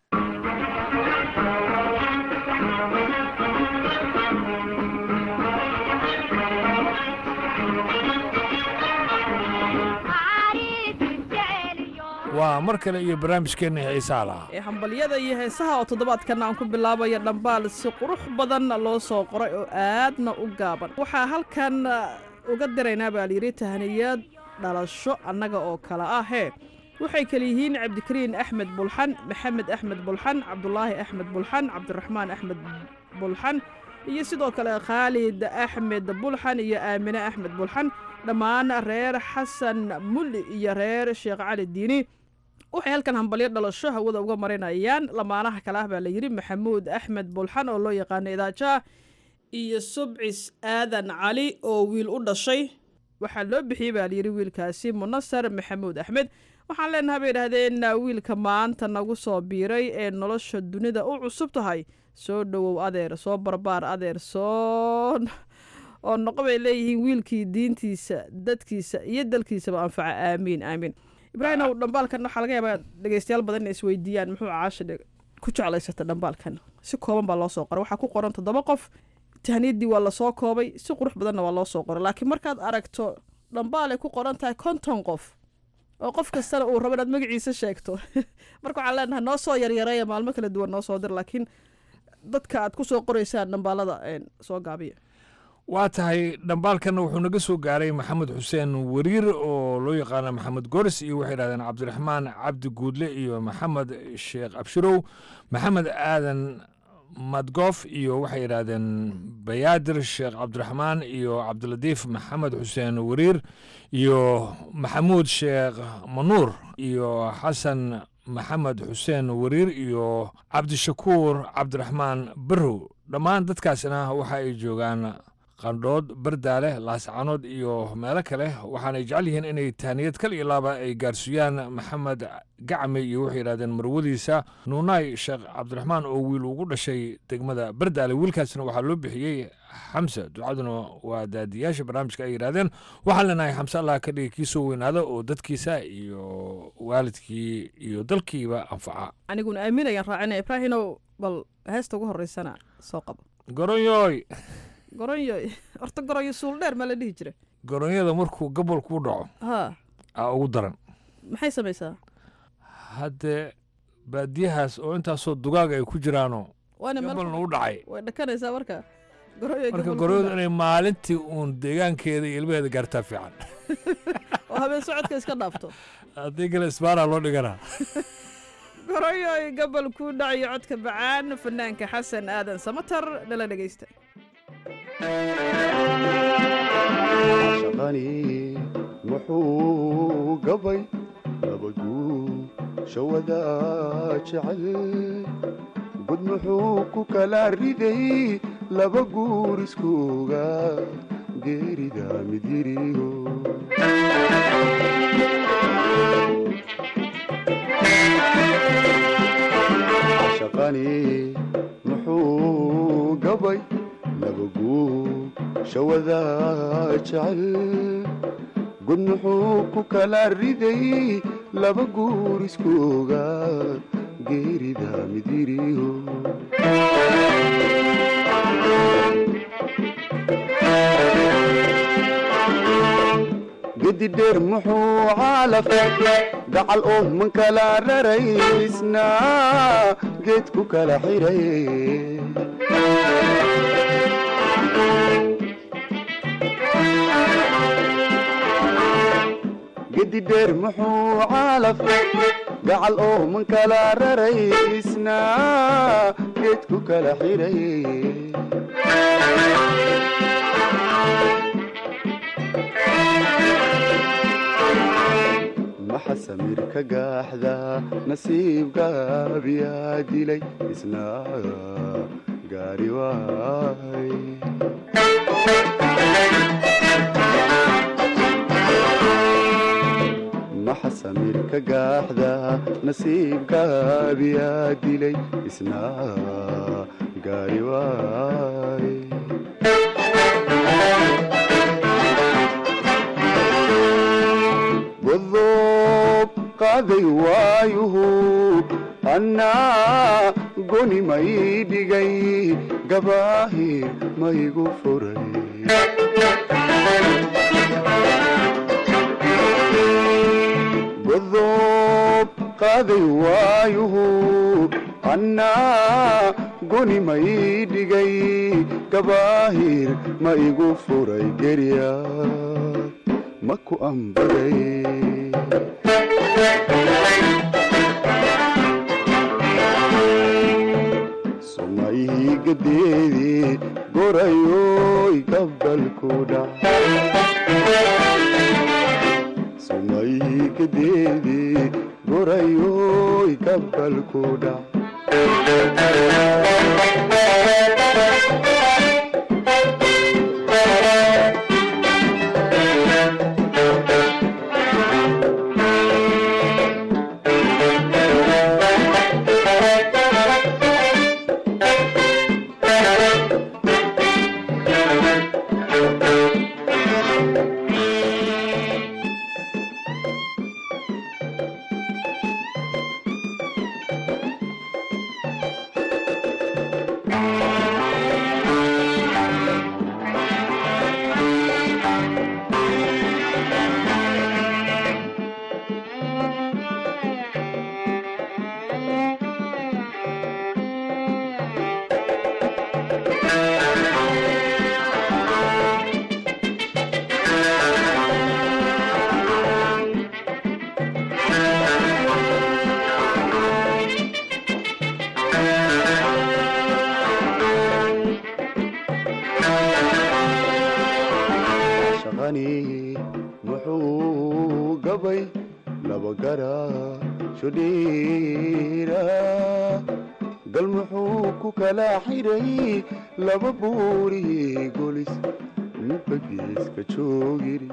waa mar kale iyo barnaamijkeenna xiisaa lahaa ee hambalyada iyo heesaha oo toddobaadkan aan ku bilaabaya dhambaal si qurux badan loo soo qoray oo aadna u gaaban waxaa halkan uga diraynaa baa layidhi tahaniyad dhalasho annaga oo kale ah hee waxay kale yihiin cabdikariin axmed bulxan maxamed axmed bulxan cabdulaahi axmed bulxan cabdiraxmaan axmed bulxan iyo sidoo kale khaalid axmed bulxan iyo aamine axmed bulxan dhammaan reer xasan mulli iyo reer sheekh cali diini waxay halkan hambalyo dhalasho hawada uga marinayaan lamaanaha kale ah baa layidhi maxamuud axmed bulxan oo loo yaqaano idaajaah iyo subcis aadan cali oo wiil u dhashay waxaa loo bixiyey baa layidhi wiilkaasi munasar maxamuud axmed waxaan leenahay bay idhahdeen wiilka maanta nagu soo biiray ee nolosha dunida u cusub tahay soo dhowow adeer soo barbaar adeer soo oo noqo bay leeyihiin wiilkii diintiisa dadkiisa iyo dalkiisaba anfaca aamiin aamiin ibraahim ow dhambaalkan waxaa laga yaabaa dhegeystayaal badan inay isweydiiyaan muxuu caasha ku jeclaysata dhambaalkan si kooban baa loo soo qoray waxaa ku qoran toddoba qof tahniyadii waa lasoo koobay si qurux badanna waa loo soo qoray laakiin markaad aragto dhambaal ay ku qoran tahay konton qof oo qof kastana uu rabo inaad magaciisa sheegto marka waxaan leenahay noo soo yaryareeya maalmo kala duwan noo soo dir laakiin dadka aad ku soo qoraysaan dhambaalada soo gaabiya waa tahay dhambaalkanna wuxuu naga soo gaaray maxamed xuseen wariir oo loo yaqaana maxamed goris iyo waxay yidhahdeen cabdiraxmaan cabdi guudle iyo maxamed sheekh abshirow maxamed aadan madgoof iyo waxay yidhaahdeen bayaadir sheekh cabdiraxmaan iyo cabdilatiif maxamed xuseen wariir iyo maxamuud sheekh manuur iyo xasan maxamed xuseen wariir iyo cabdishakuur cabdiraxmaan barrow dhammaan dadkaasina waxa ay joogaan qandhood bardaale laascanood iyo meelo kale waxaanay jecel yihiin inay tahniyad kal iyo laaba ay gaarsiiyaan maxamed gacme iyo waxay yidhahdeen marwadiisa nuunaay sheekh cabdiraxmaan oo wiil ugu dhashay degmada bardaale wiilkaasna waxaa loo bixiyey xamse ducaduna waa daadiyaasha barnaamijka ay yidhahdeen waxaan leenahay xamse allah ka dhigi kii soo weynaada oo dadkiisa iyo waalidkii iyo dalkiiba anfaca aniguna aaminayaan raacina ibraahinow bal heesta ugu horeysana soo qabo goronyoy goronyo horta goronyo suul dheer maa la dhihi jira goronyada markuu gobol kuu dhaco ha aa ugu daran maxay samaysaa haddee baadiyahaas oo intaasoo dugaag ay ku jiraanoo waana meel gobolna u dhacay way dhakanaysaa marka goronyo marka goronyadu inay maalintii uun deegaankeeda iyo ilmaheeda gaartaa fiican oo habeen socodka iska dhaafto haddii kale isbaaraa loo dhiganaa goronyoy gobol kuu dhacayo codka bacaan fanaanka xasan aadan samatar nala dhegeysta shaqani muxuu gabay nabadguu shawada jecel gud muxuu ku kala riday laba guur iskuuga geerida midyiriyo shaqani muxuu gabay nabaguu shawada jecel gud muxuu ku kala riday laba guur iskuuga geerida midyiriyo gedi dheer muxuu caalafay gacal oo man kala raraysna geed ku kala xiray gedi dheer muxuu caalafay gacal oo man kala raraysna geed ku kala xiray maxa samir ka gaaxda nasiibgaabiyaa dilay isna gaari waay maxa samir ka gaaxda nasiibgaabiyaa dilay isna gaari waay godob qaaday waayuhu annaa goni may dhigay gabaahir maygu furay godob qaaday waayuhu annaa goni may dhigay gabaahir ma igu furay gerya maku ambaday sumayhi gadeedii gorayoy gabalku dhac sumayhi gadeedii gorayoy gabalku dhac muxuu gabay laba garasho dheera gal muxuu ku kala xiray laba buuri golis midba geeska joogiri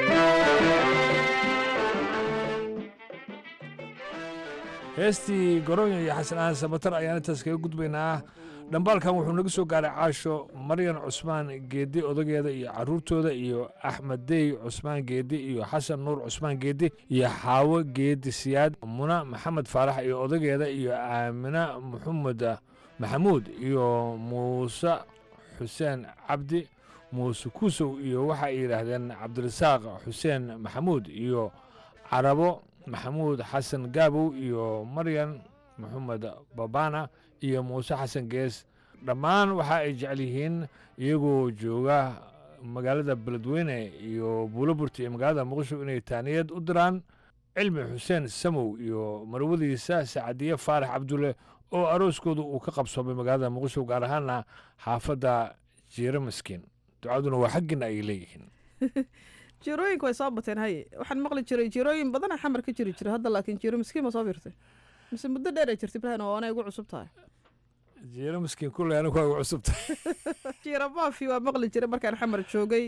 heestii garonya iyo xasan aan sabatar ayaan intaas kaga gudbaynaa dhambaalkan wuxuu naga soo gaaray caasho maryan cusmaan geedi odageeda iyo caruurtooda iyo axmed dey cusmaan geedi iyo xasan nuur cusmaan geedi iyo xaawo geedi siyaad muna maxamed faarax iyo odageeda iyo aamina maxamed maxamuud iyo muuse xuseen cabdi muuse kuusow iyo waxa ay yidhaahdeen cabdirasaaq xuseen maxamuud iyo carabo maxamuud xasan gaabow iyo maryan maxamed babana iyo muuse xasan gees dhammaan waxa ay jecel yihiin iyagoo jooga magaalada beledweyne iyo buuloburti iyo magaalada muqdisho inay taaniyad u diraan cilmi xuseen samow iyo marwadiisa sacadiye faarax cabdulle oo arooskooda uu ka qabsoomay magaalada muqdisho gaar ahaana xaafadda jiiro miskiin ducaduna waa xaggiina ay leeyihiin jiirooyinka way soo bateen haye waxaan maqli jiray jiirooyin badana xamar ka jiri jiray hadda laakiin jiiro miskiin ma soo fiirtay mise muddo dheer ay jirtay ibrahin oo anay ugu cusub tahay jiiro miskiin kulley anigu waa ugu cusub tahay jiiro maafi waa maqli jiray markaan xamar joogay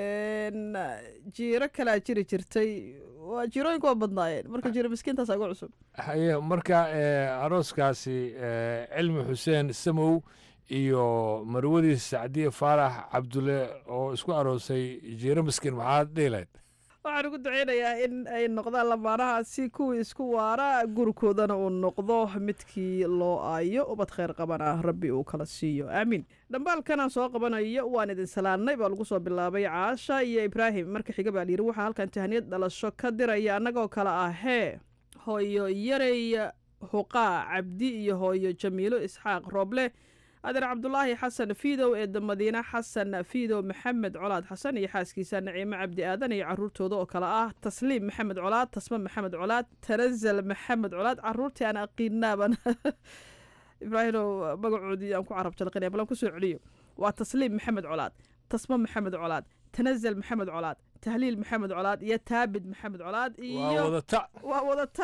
jiiro kalaa jiri jirtay waa jiirooyinka waa badnaayeen marka jiiro miskiintaasaa ugu cusub haye marka arooskaasi cilmi xuseen samow iyo marwadiis sacdiye faarax cabdulle oo isku aroosay jiiro miskiin maxaad dhihilayd waxaan ugu duceynayaa in ay noqdaan lamaanahaasi kuwii isku waara gurikoodana uu noqdo midkii loo aayo ubad khayr qabana rabbi uu kala siiyo aamiin dhambaalkanaan soo qabanayo waan idin salaannay baa lagu soo bilaabay caasha iyo ibraahim marka xiga baa layidhi waxaa halkan tahaniyad dhalasho ka diraya annagoo kale ah hee hooyo yarey huqaa cabdi iyo hooyo jamiilo isxaaq rooble adeer cabdulaahi xasan fiidow eedda madiine xasan fiidow maxamed colaad xasan iyo xaaskiisa naciimo cabdi aadan iyo caruurtooda oo kale ah tasliim maxamed colaad tasma maxamed colaad tanazal maxamed colaad caruurtii aan aqiinaaban ibraahimow magacoodii aan ku carab jalqinaya balan kusoo celiyo waa tasliim maxamed colaad tasma maxamed colaad tanazal maxamed colaad tahliil maxamed colaad iyo taabid maxamed colaad iyo waa wadata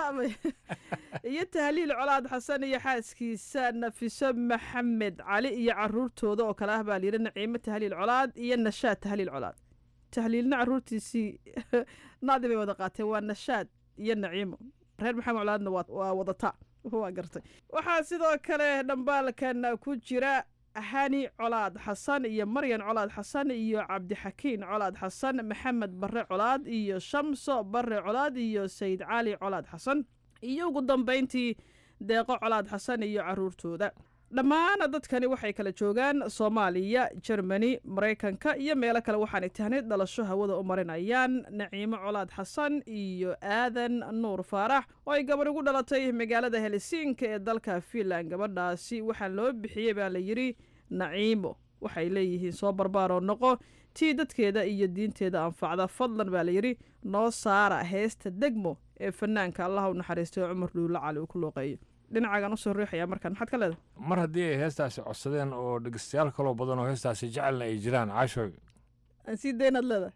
iyo tahliil colaad xasan iyo xaaskiisa nafiso maxamed cali iyo caruurtooda oo kale ah baa layidhi naciimo tahliil colaad iyo nashaad tahliil colaad tahliilna caruurtiisii naadi bay wada qaateen waa nashaad iyo naciimo reer maxamed colaadna waa wadata waa gartay waxaa sidoo kale dhambaalkan ku jira hani colaad xasan iyo maryan colaad xasan iyo cabdixakiin colaad xasan maxamed bare colaad iyo shamso bare colaad iyo sayid cali colaad xasan iyo ugu dambayntii deeqo colaad xasan iyo caruurtooda dhammaan dadkani waxay kala joogaan soomaaliya jermani maraykanka iyo meelo kale waxaanay tahnay dhalasho hawada u marinayaan naciimo colaad xasan iyo aadan nuur faarax oo ay gabadh ugu dhalatay magaalada helsinka ee dalka fiinland gabadhaasi waxaa loo bixiyey baa la yidhi naciimo waxay leeyihiin soo barbaaroo noqo tii dadkeeda iyo diinteeda anfacda fadlan baa layidhi noo saara heesta degmo ee fanaanka allaha u naxariistay oo cumar dhuulla cali uu ku looqeeyo dhinacaagan usoo riixayaa markaan maxaad ka leedahay mar haddii ay heestaasi codsadeen oo dhegeystayaal kaloo badan oo heestaasi jecelna ay jiraan caashooy aan sii daynaad leedahay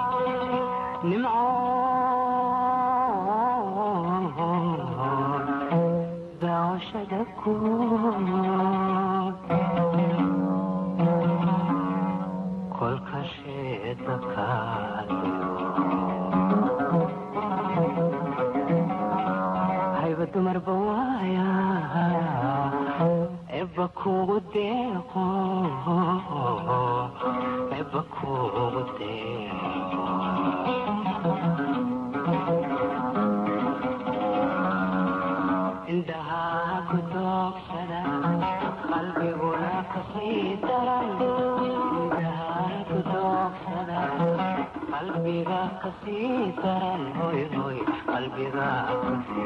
dumar bawaaya eba kugu deeqo eba kugu deeqo indhahaa ku doogsada qalbiguna kasii daran indhahaa ku doogsada qalbiga kasii daran hoy hoy qalbiga kasii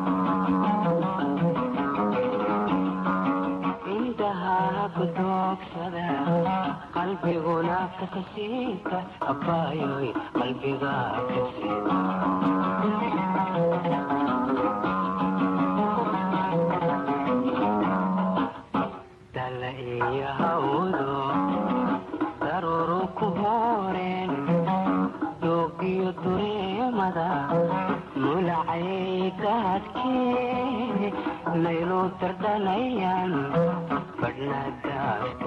indhahaa ku doogsada qalbiguna kakasiita abaayoy qalbiga kasii dala iyo hawdo daruru ku hooreen doog iyo dureemada mulacay gaadhkee maylu dardhanayaan badhna daafta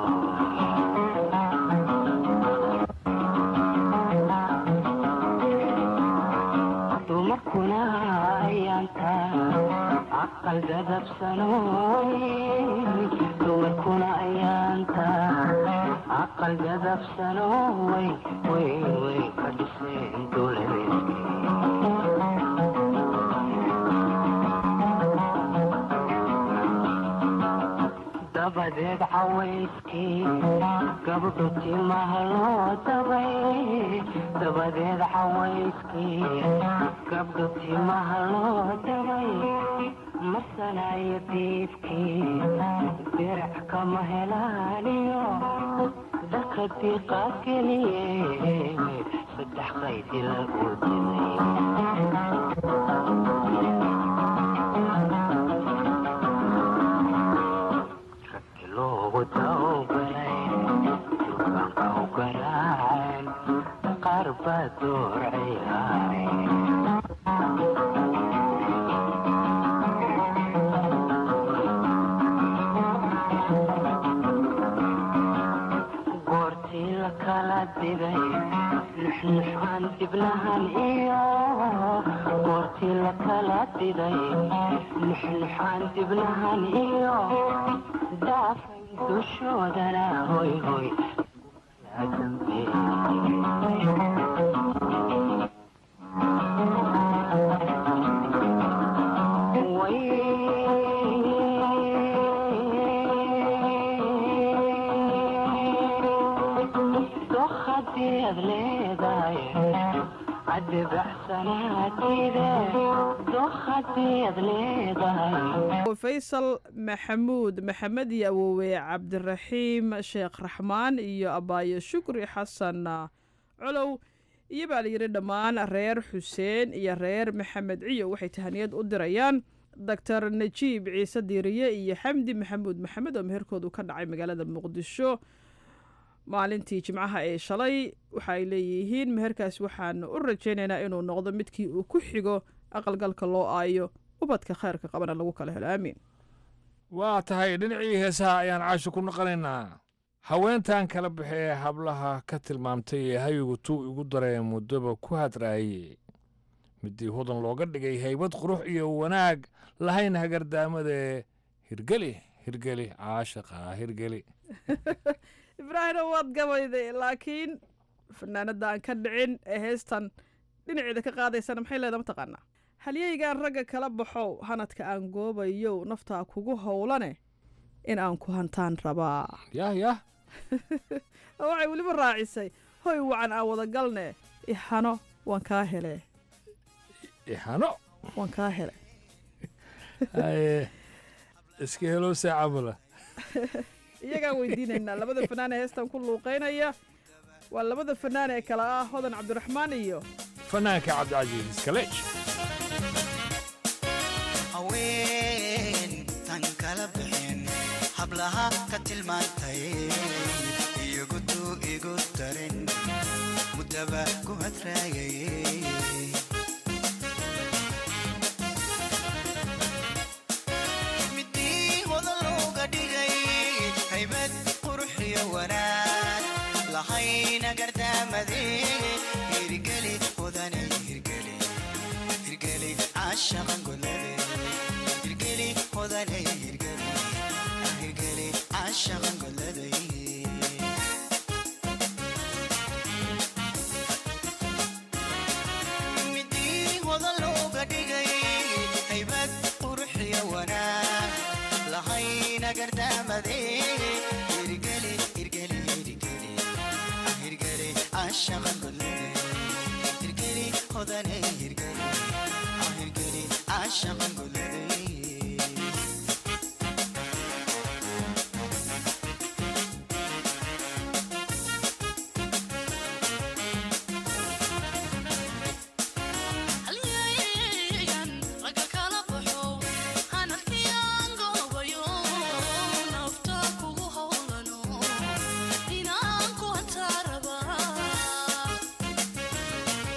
joog dumarkuna ayaanta aqal dadabsanooy dumarkuna ayaanta aqal dadabsanoo way way way ka dhiseen dabadeed cawayskii gabdho timaha loo dabay dabadeed cawayskii gabdho timaha loo dabay masanayo diibkii dirac kama helaaniyo dharka diiqa geliye saddex qayd ila u dimay loogu tawbalay durbaanka u garaaceen qaar baa door goortii la kala diday nuxnuxaan dibnahan iyo goortii la kala diday nuxnuxaan dibnahan iyo daafay dushoodana hoy hoy dokhadiad leedahay caddi baxsanaatide dokhadiad leedahay faysal maxamuud maxamed iyo awowe cabdiraxiim sheekh raxmaan iyo abaayo shukri xasan colow iyo baa layidhi dhammaan reer xuseen iyo reer maxamed ciyo waxay tahaniyad u dirayaan doctor najiib ciise diiriye iyo xamdi maxamuud maxamed oo meherkoodu ka dhacay magaalada muqdisho maalintii jimcaha ee shalay waxa ay leeyihiin meherkaas waxaanu u rajaynaynaa inuu noqdo midkii uu ku xigo aqalgalka loo aayo ubadka khayrka qabana lagu kala helo aamiin waa tahay dhinacii heesaha ayaan caasho ku naqanaynaa haweentan kala baxee hablaha ka tilmaamtay ee hayigu tuu igu daree muddoba ku hadraayey midii hudan looga dhigay haybad qurux iyo wanaag lahayn hagardaamadae hirgeli hirgeli caashaqa hirgeli ibraahimna waad gabayday laakiin fanaanada aan ka dhicin ee heestan dhinaceeda ka qaadaysana maxay leedaha mataqaanaa halyeygaan ragga kala baxow hanadka aan goobayow naftaa kugu howlane in aan ku hantaan rabaa yah yah waxay weliba raacisay hoy wacan aan wada galne ihano waan kaa hele ihano waan kaa hele iska helo saacabula iyagaan weydiinaynaa labada fanaan ee heestan ku luuqaynaya waa labada fanaan ee kale ah hodan cabdiraxmaan iyo fanaanka cabdicasiis iskaleej haween tan kala bixin hablaha ka tilmaantay iyagutu igu darin muddaba ku hadraagay midii hodan looga dhigay haybad qurux iyo wanaag lahayna gardaamade hirgeli hodanay hirgeli hirgeli caashaqan golade hirgeli hodanay hirgeli hirgeli caashaqan goladay midii hodan looga dhigay haybad qurux iyo wanaag lahayna gardaamade hirgeli hirgeli hirgeli hirgeli caashaqan golade hirgeli hodanay hirgeli hirgeli caashaqan golade Inaan ku hantaa rabaa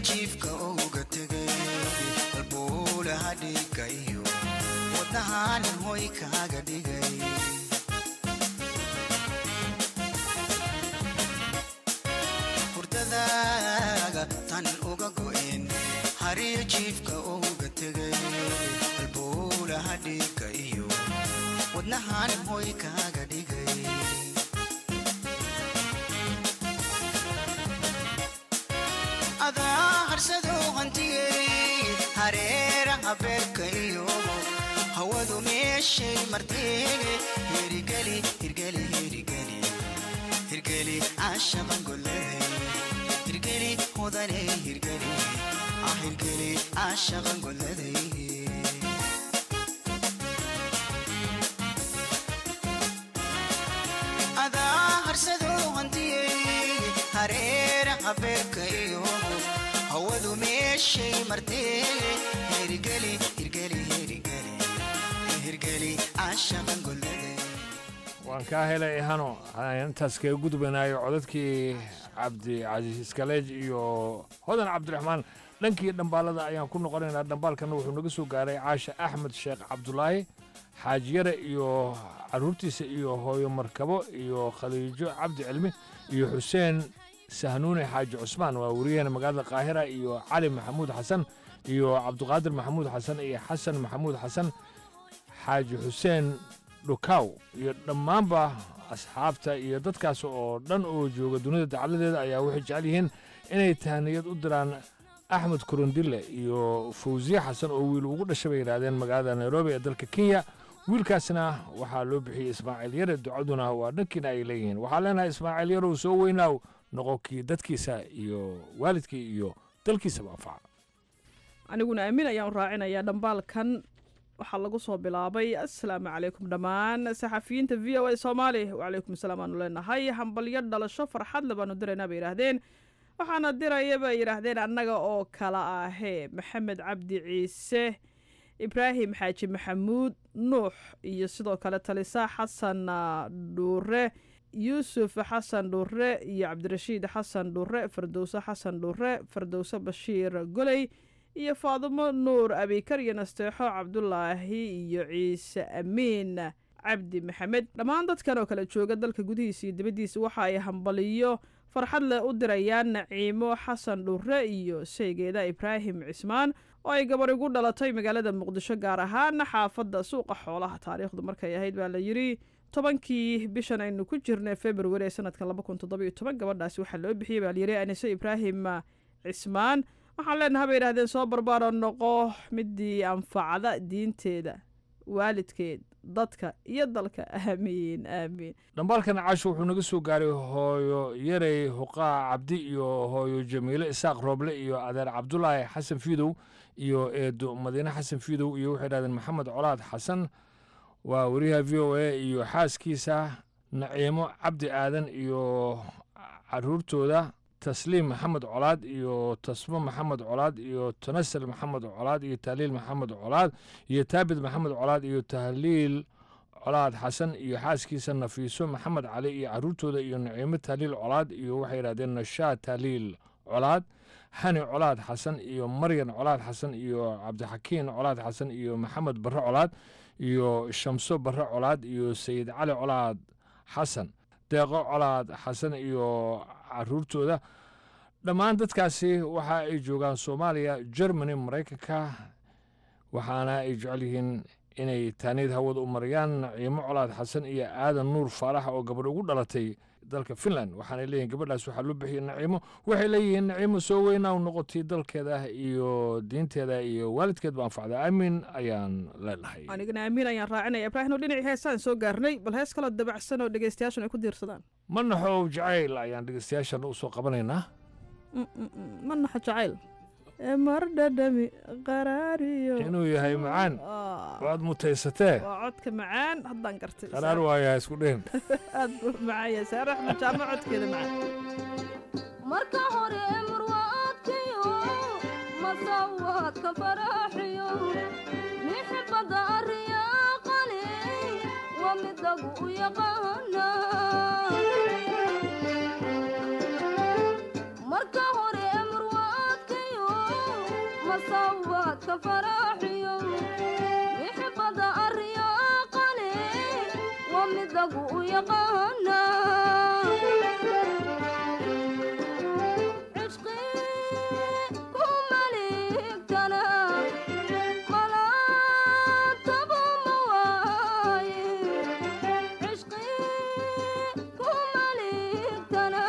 jiifka uga tegay halbuulaha dhiigga iyo wadnahanin hoy kaaga dhigay hurdadaaga tan uga go'een hariya jiifka uga tegay halbuulaha dhiigga iyo wadnahanin hoy kaaga dhigay adaa harsadoo hantiyey hareeraha beerka iyo hawadu meeshay marteege hirgeli hirgeli hirgeli hirgeli caashaqan golladay hirgeli mudaney hirgeli ah hirgeli caashaqan golladay adaa harsadoo hantiyey hareeraha beerka iyo hawadu meeshay marteege hirgeli hirgeli hirgeli hirgeli caashaqan golladay waan kaa helay hano intaas kaga gudbanayo codadkii cabdicasiis iskaleej iyo hodan cabdiraxmaan dhankii dhambaalada ayaan ku noqonaynaa dhambaalkana wuxuu naga soo gaaray caasha axmed sheekh cabdulaahi xaajiyare iyo caruurtiisa iyo hooyo markabo iyo khaliijo cabdi cilmi iyo xuseen sahnuune xaaji cusmaan waa wariyaheena magaalada qaahira iyo cali maxamuud xasan iyo cabdiqaadir maxamuud xasan iyo xasan maxamuud xasan xaaji xuseen dhukaw iyo dhammaanba asxaabta iyo dadkaas oo dhan oo jooga dunida dacaladeeda ayaa waxay jecel yihiin inay tahniyad u diraan axmed kurundille iyo fawsiye xasan oo wiil ugu dhashay bay yidhaahdeen magaalada nairobi ee dalka kenya wiilkaasna waxaa loo bixiyey ismaaciil yare ducaduna waa dhankiina ay leeyihiin waxaa leenahay ismaaciil yarow soo weynaaw noqonkii dadkiisa iyo waalidkii iyo dalkiisaba anfaca aniguna aamin ayaan u raacinayaa dhambaalkan waxaa lagu soo bilaabay assalaamu calaykum dhammaan saxafiyiinta v o a soomaali wacalaykum asalaam aanu leenahay hambalyo dhalasho farxad le baanu diraynaa bay yidhaahdeen waxaana diraya bay yidhaahdeen annaga oo kala ahee maxamed cabdi ciise ibraahim xaaji maxamuud nuux iyo sidoo kale talisa xasan dhuure yuusuf xasan dhuure iyo cabdirashiid xasan dhuure fardowse xasan dhuure fardowse bashiir goley iyo faadimo nuur abikar iyo nasteexo cabdulaahi iyo ciise amiin cabdi maxamed dhammaan dadkan oo kale jooga dalka gudihiisa iyo dibaddiisa waxa ay hambaliyo farxad leh u dirayaan naciimo xasan dhuure iyo sheygeeda ibraahim cismaan oo ay gabar igu dhalatay magaalada muqdisho gaar ahaan xaafadda suuqa xoolaha taariikhdu markay ahayd baa la yidhi tobankii bishan aynu ku jirnay februari ee sanadkan laba kun toddoba iyo toban gabadhaasi waxaa loo bixiyey baa layidhi anise ibraahim cismaan waxaan leenaha bay yidhahdeen soo barbaaro noqo midii anfacda diinteeda waalidkeed dadka iyo dalka aamiin aamiin dhambaalkan casho wuxuu naga soo gaaray hooyo yarey huqaa cabdi iyo hooyo jamiile isaaq rooble iyo adeer cabdulaahi xasan fiidow iyo eedo madiine xasan fiidow iyo waxay dhahdeen maxamed colaad xasan waa wariyaha v o a iyo xaaskiisa naciimo cabdi aadan iyo caruurtooda tasliim maxamed colaad iyo tasmo maxamed colaad iyo tanasal maxamed colaad iyo tahliil maxamed colaad iyo taabid maxamed colaad iyo tahliil colaad xasan iyo xaaskiisa nafiiso maxamed cali iyo caruurtooda iyo naciimo tahliil colaad iyo waxay yidhahdeen nashaa tahliil colaad xani colaad xasan iyo maryan colaad xasan iyo cabdixakiin colaad xasan iyo maxamed barre colaad iyo shamso barre colaad iyo sayid cali colaad xasan deeqo colaad xasan iyo caruurtooda dhammaan dadkaasi waxa ay joogaan soomaaliya germany maraykanka waxaana ay jecel yihiin inay taaniyad hawada u marayaan naciimo colaad xasan iyo aadan nuur faarax oo gabadh ugu dhalatay dalka finland waxaanay leeyihin gabadhaas waxaa loo bixiyey naciimo waxay leeyihiin naciimo soo weynaa u noqotay dalkeeda iyo diinteeda iyo waalidkeedba anfacda aamin ayaan leenahay anigana aamiin ayaan raacinaya ibraahim oo dhinacii heesaan soo gaarnay bal hees kaloo dabacsan oo dhegeystayaashun ay ku diirsadaan ma naxow jacayl ayaan dhegeystayaashan u soo qabanaynaa ma naxo jacayl mar dhadhami qaraariyo inuu yahay macaan waad mutaysatee waa codka macaan haddaan gartay qaraar waayaa isku dhihin aad buu macaan yahay saare axmed jaamo codkeeda macaan marka hore murwaadkayo masawaadka faraaxiyo mixibada ariyaaqale waa midagu u yaqaana marka hore murwaadkayo masawaadka faraaxiyo mixibada aryaaqale waa midagu u yaqaana cishqi ku maligtana malaatabo ma waaye cishqi ku maligtana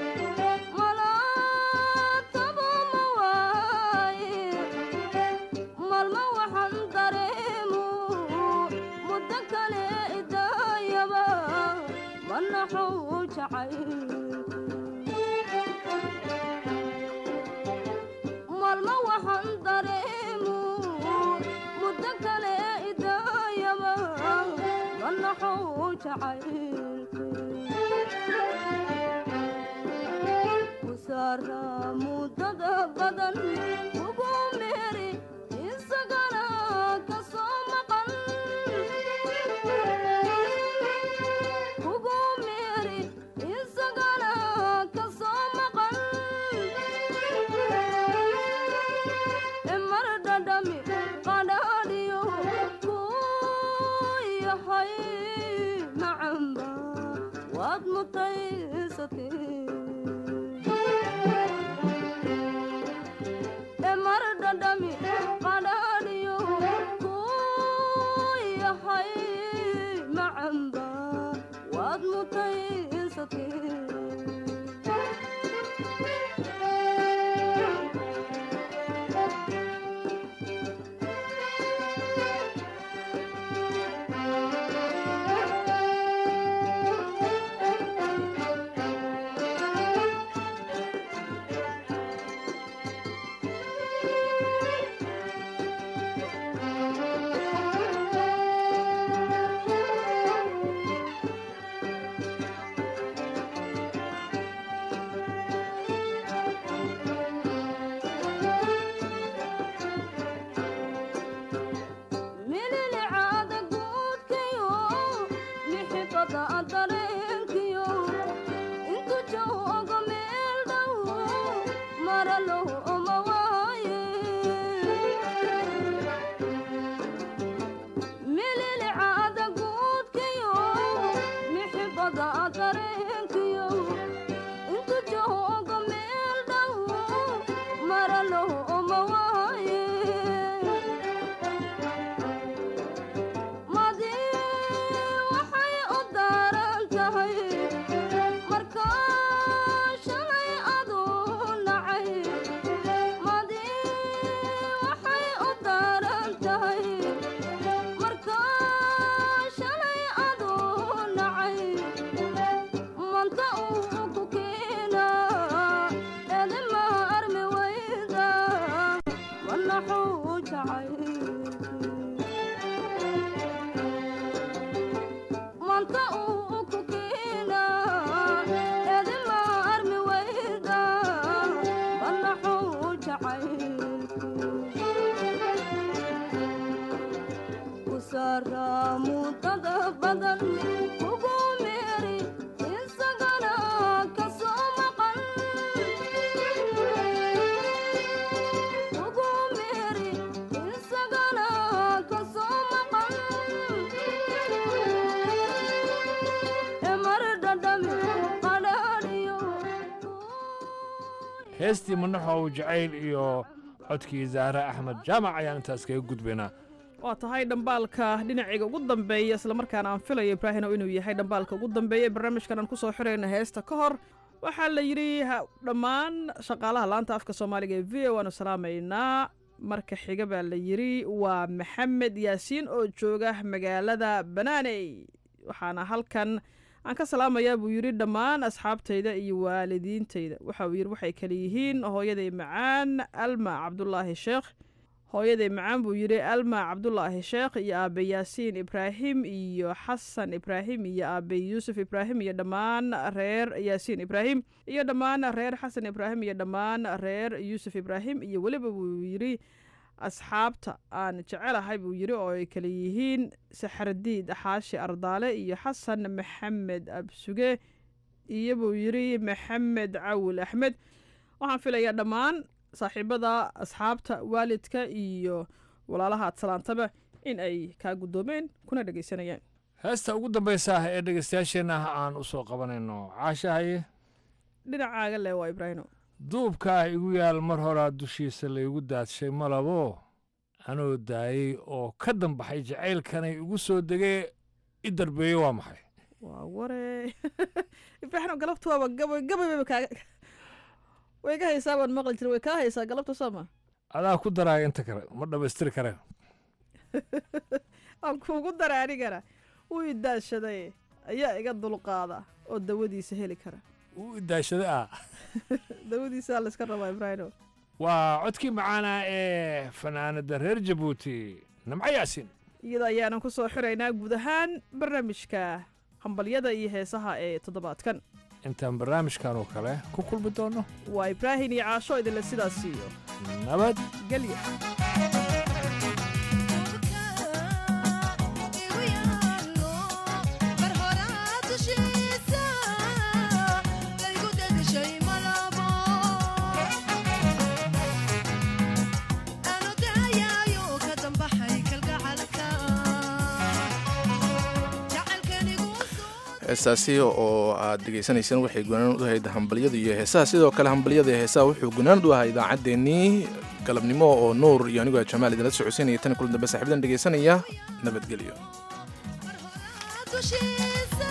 malaatabo ma waaye malma waxaan dareemu muddo kale idaayaba manaxuu jacay malma waxaan dareemu muddo kale idaayaba manaxuu jacay kusaara muddada badan ugu meeri isagana ka soo maqan ugu meeri isagana ka soo maqan mar dhadhami qadhaadhiyo ku yahay macamba waad mutaysatee mar dhadhami qadhaadhiyo ku yahay macamba waad mutaysatee mililicaada guudkiyo mixibada dareenkiyo intu joogo meel dhow maralow oma waaye mililicaada guudkiyo mixibada dareenkiyo intu joogo meel dhow maralow oma waaye madi waxay u daaran tahay markaa shalay aduu nacay madi waxay u daaran tahay markaa shalay aduu nacay manta uu ku keena edima armi wayda manaxuu jacay manta uu ku keena edima armi wayda manaxuu jacay kusaara muddada badan ugu meeri isagana ka soo maqan ugu meeri isagana ka soo maqan mar dhadhami qadhaadhiyo heestii manaxow jacayl iyo codkii zaare axmed jaamac ayaan intaas kaga gudbaynaa waa tahay dhambaalka dhinacayga ugu dambeeya islamarkaana aan filayo ibraahinow inuu yahay dhambaalka ugu dambeeya ee barnaamijkan aan ku soo xirayna heesta ka hor waxaa la yidhi ha- dhammaan shaqaalaha laanta afka soomaaliga ee v o waanu salaamaynaa marka xiga baa la yidhi waa maxamed yaasiin oo jooga magaalada banaaney waxaana halkan aan ka salaamayaa buu yidhi dhammaan asxaabtayda iyo waalidiintayda waxa uu yidhi waxay kale yihiin hooyaday macaan alma cabdulaahi sheekh hooyaday macaan buu yidhi alma cabdulaahi sheekh iyo aabe yaasiin ibraahim iyo xasan ibraahim iyo aabe yuusuf ibraahim iyo dhammaan reer yaasiin ibraahim iyo dhammaan reer xasan ibraahim iyo dhammaan reer yuusuf ibraahim iyo weliba buu yidhi asxaabta aan jecelahay buu yidhi oo ay kale yihiin saxardiid xaashi ardaale iyo xasan maxamed absuge iyo buu yidhi maxamed cawil axmed waxaan filayaa dhammaan saaxiibada asxaabta waalidka iyo walaalaha aad salaantaba in ay kaa guddoomeen kuna dhegaysanayaan heesta ugu dambaysa ah ee dhegaystayaasheenna aan u soo qabanayno caashahaye dhinacaaga le waa ibraahino duubkaa igu yaal mar horaa dushiisa laygu daadshay malabo anoo daayey oo ka dambaxay jacaylkanay igu soo degee i darbeeye waa maxay waa ware ibraahino galabta waaba gabay gabayba kaaga way ka haysaa baan maqli jira way kaa haysaa galabta sooma adaa ku daraaya inta kale ma dhammaystiri kareen aan kuugu dara anigana wuu idaashaday ayaa iga dulqaada oo dawadiisa heli kara wuu idaashada ah dawadiisaa layska rabaa ibraahino waa codkii macaana ee fanaanada reer jabuuti namco yaasin iyada ayaanan ku soo xiraynaa guud ahaan barnaamijka hambalyada iyo heesaha ee toddobaadkan intaan barnaamijkan oo kale ku kulmi doono waa ibraahim iyo caasho idinle sidaas siiyo nabad gelya heestaasi oo aad dhegaysanayseen waxay gunaanad u ahayd hambalyada iyo heesaha sidoo kale hambalyada iyo heesaha wuxuu gunaanad u ahaa idaacaddeenii galabnimo oo nuur iyo anigoo jamaal idinla socodsiinaya tan kulan dambe saaxiibadan dhegaysanaya nabadgelyo dushiisa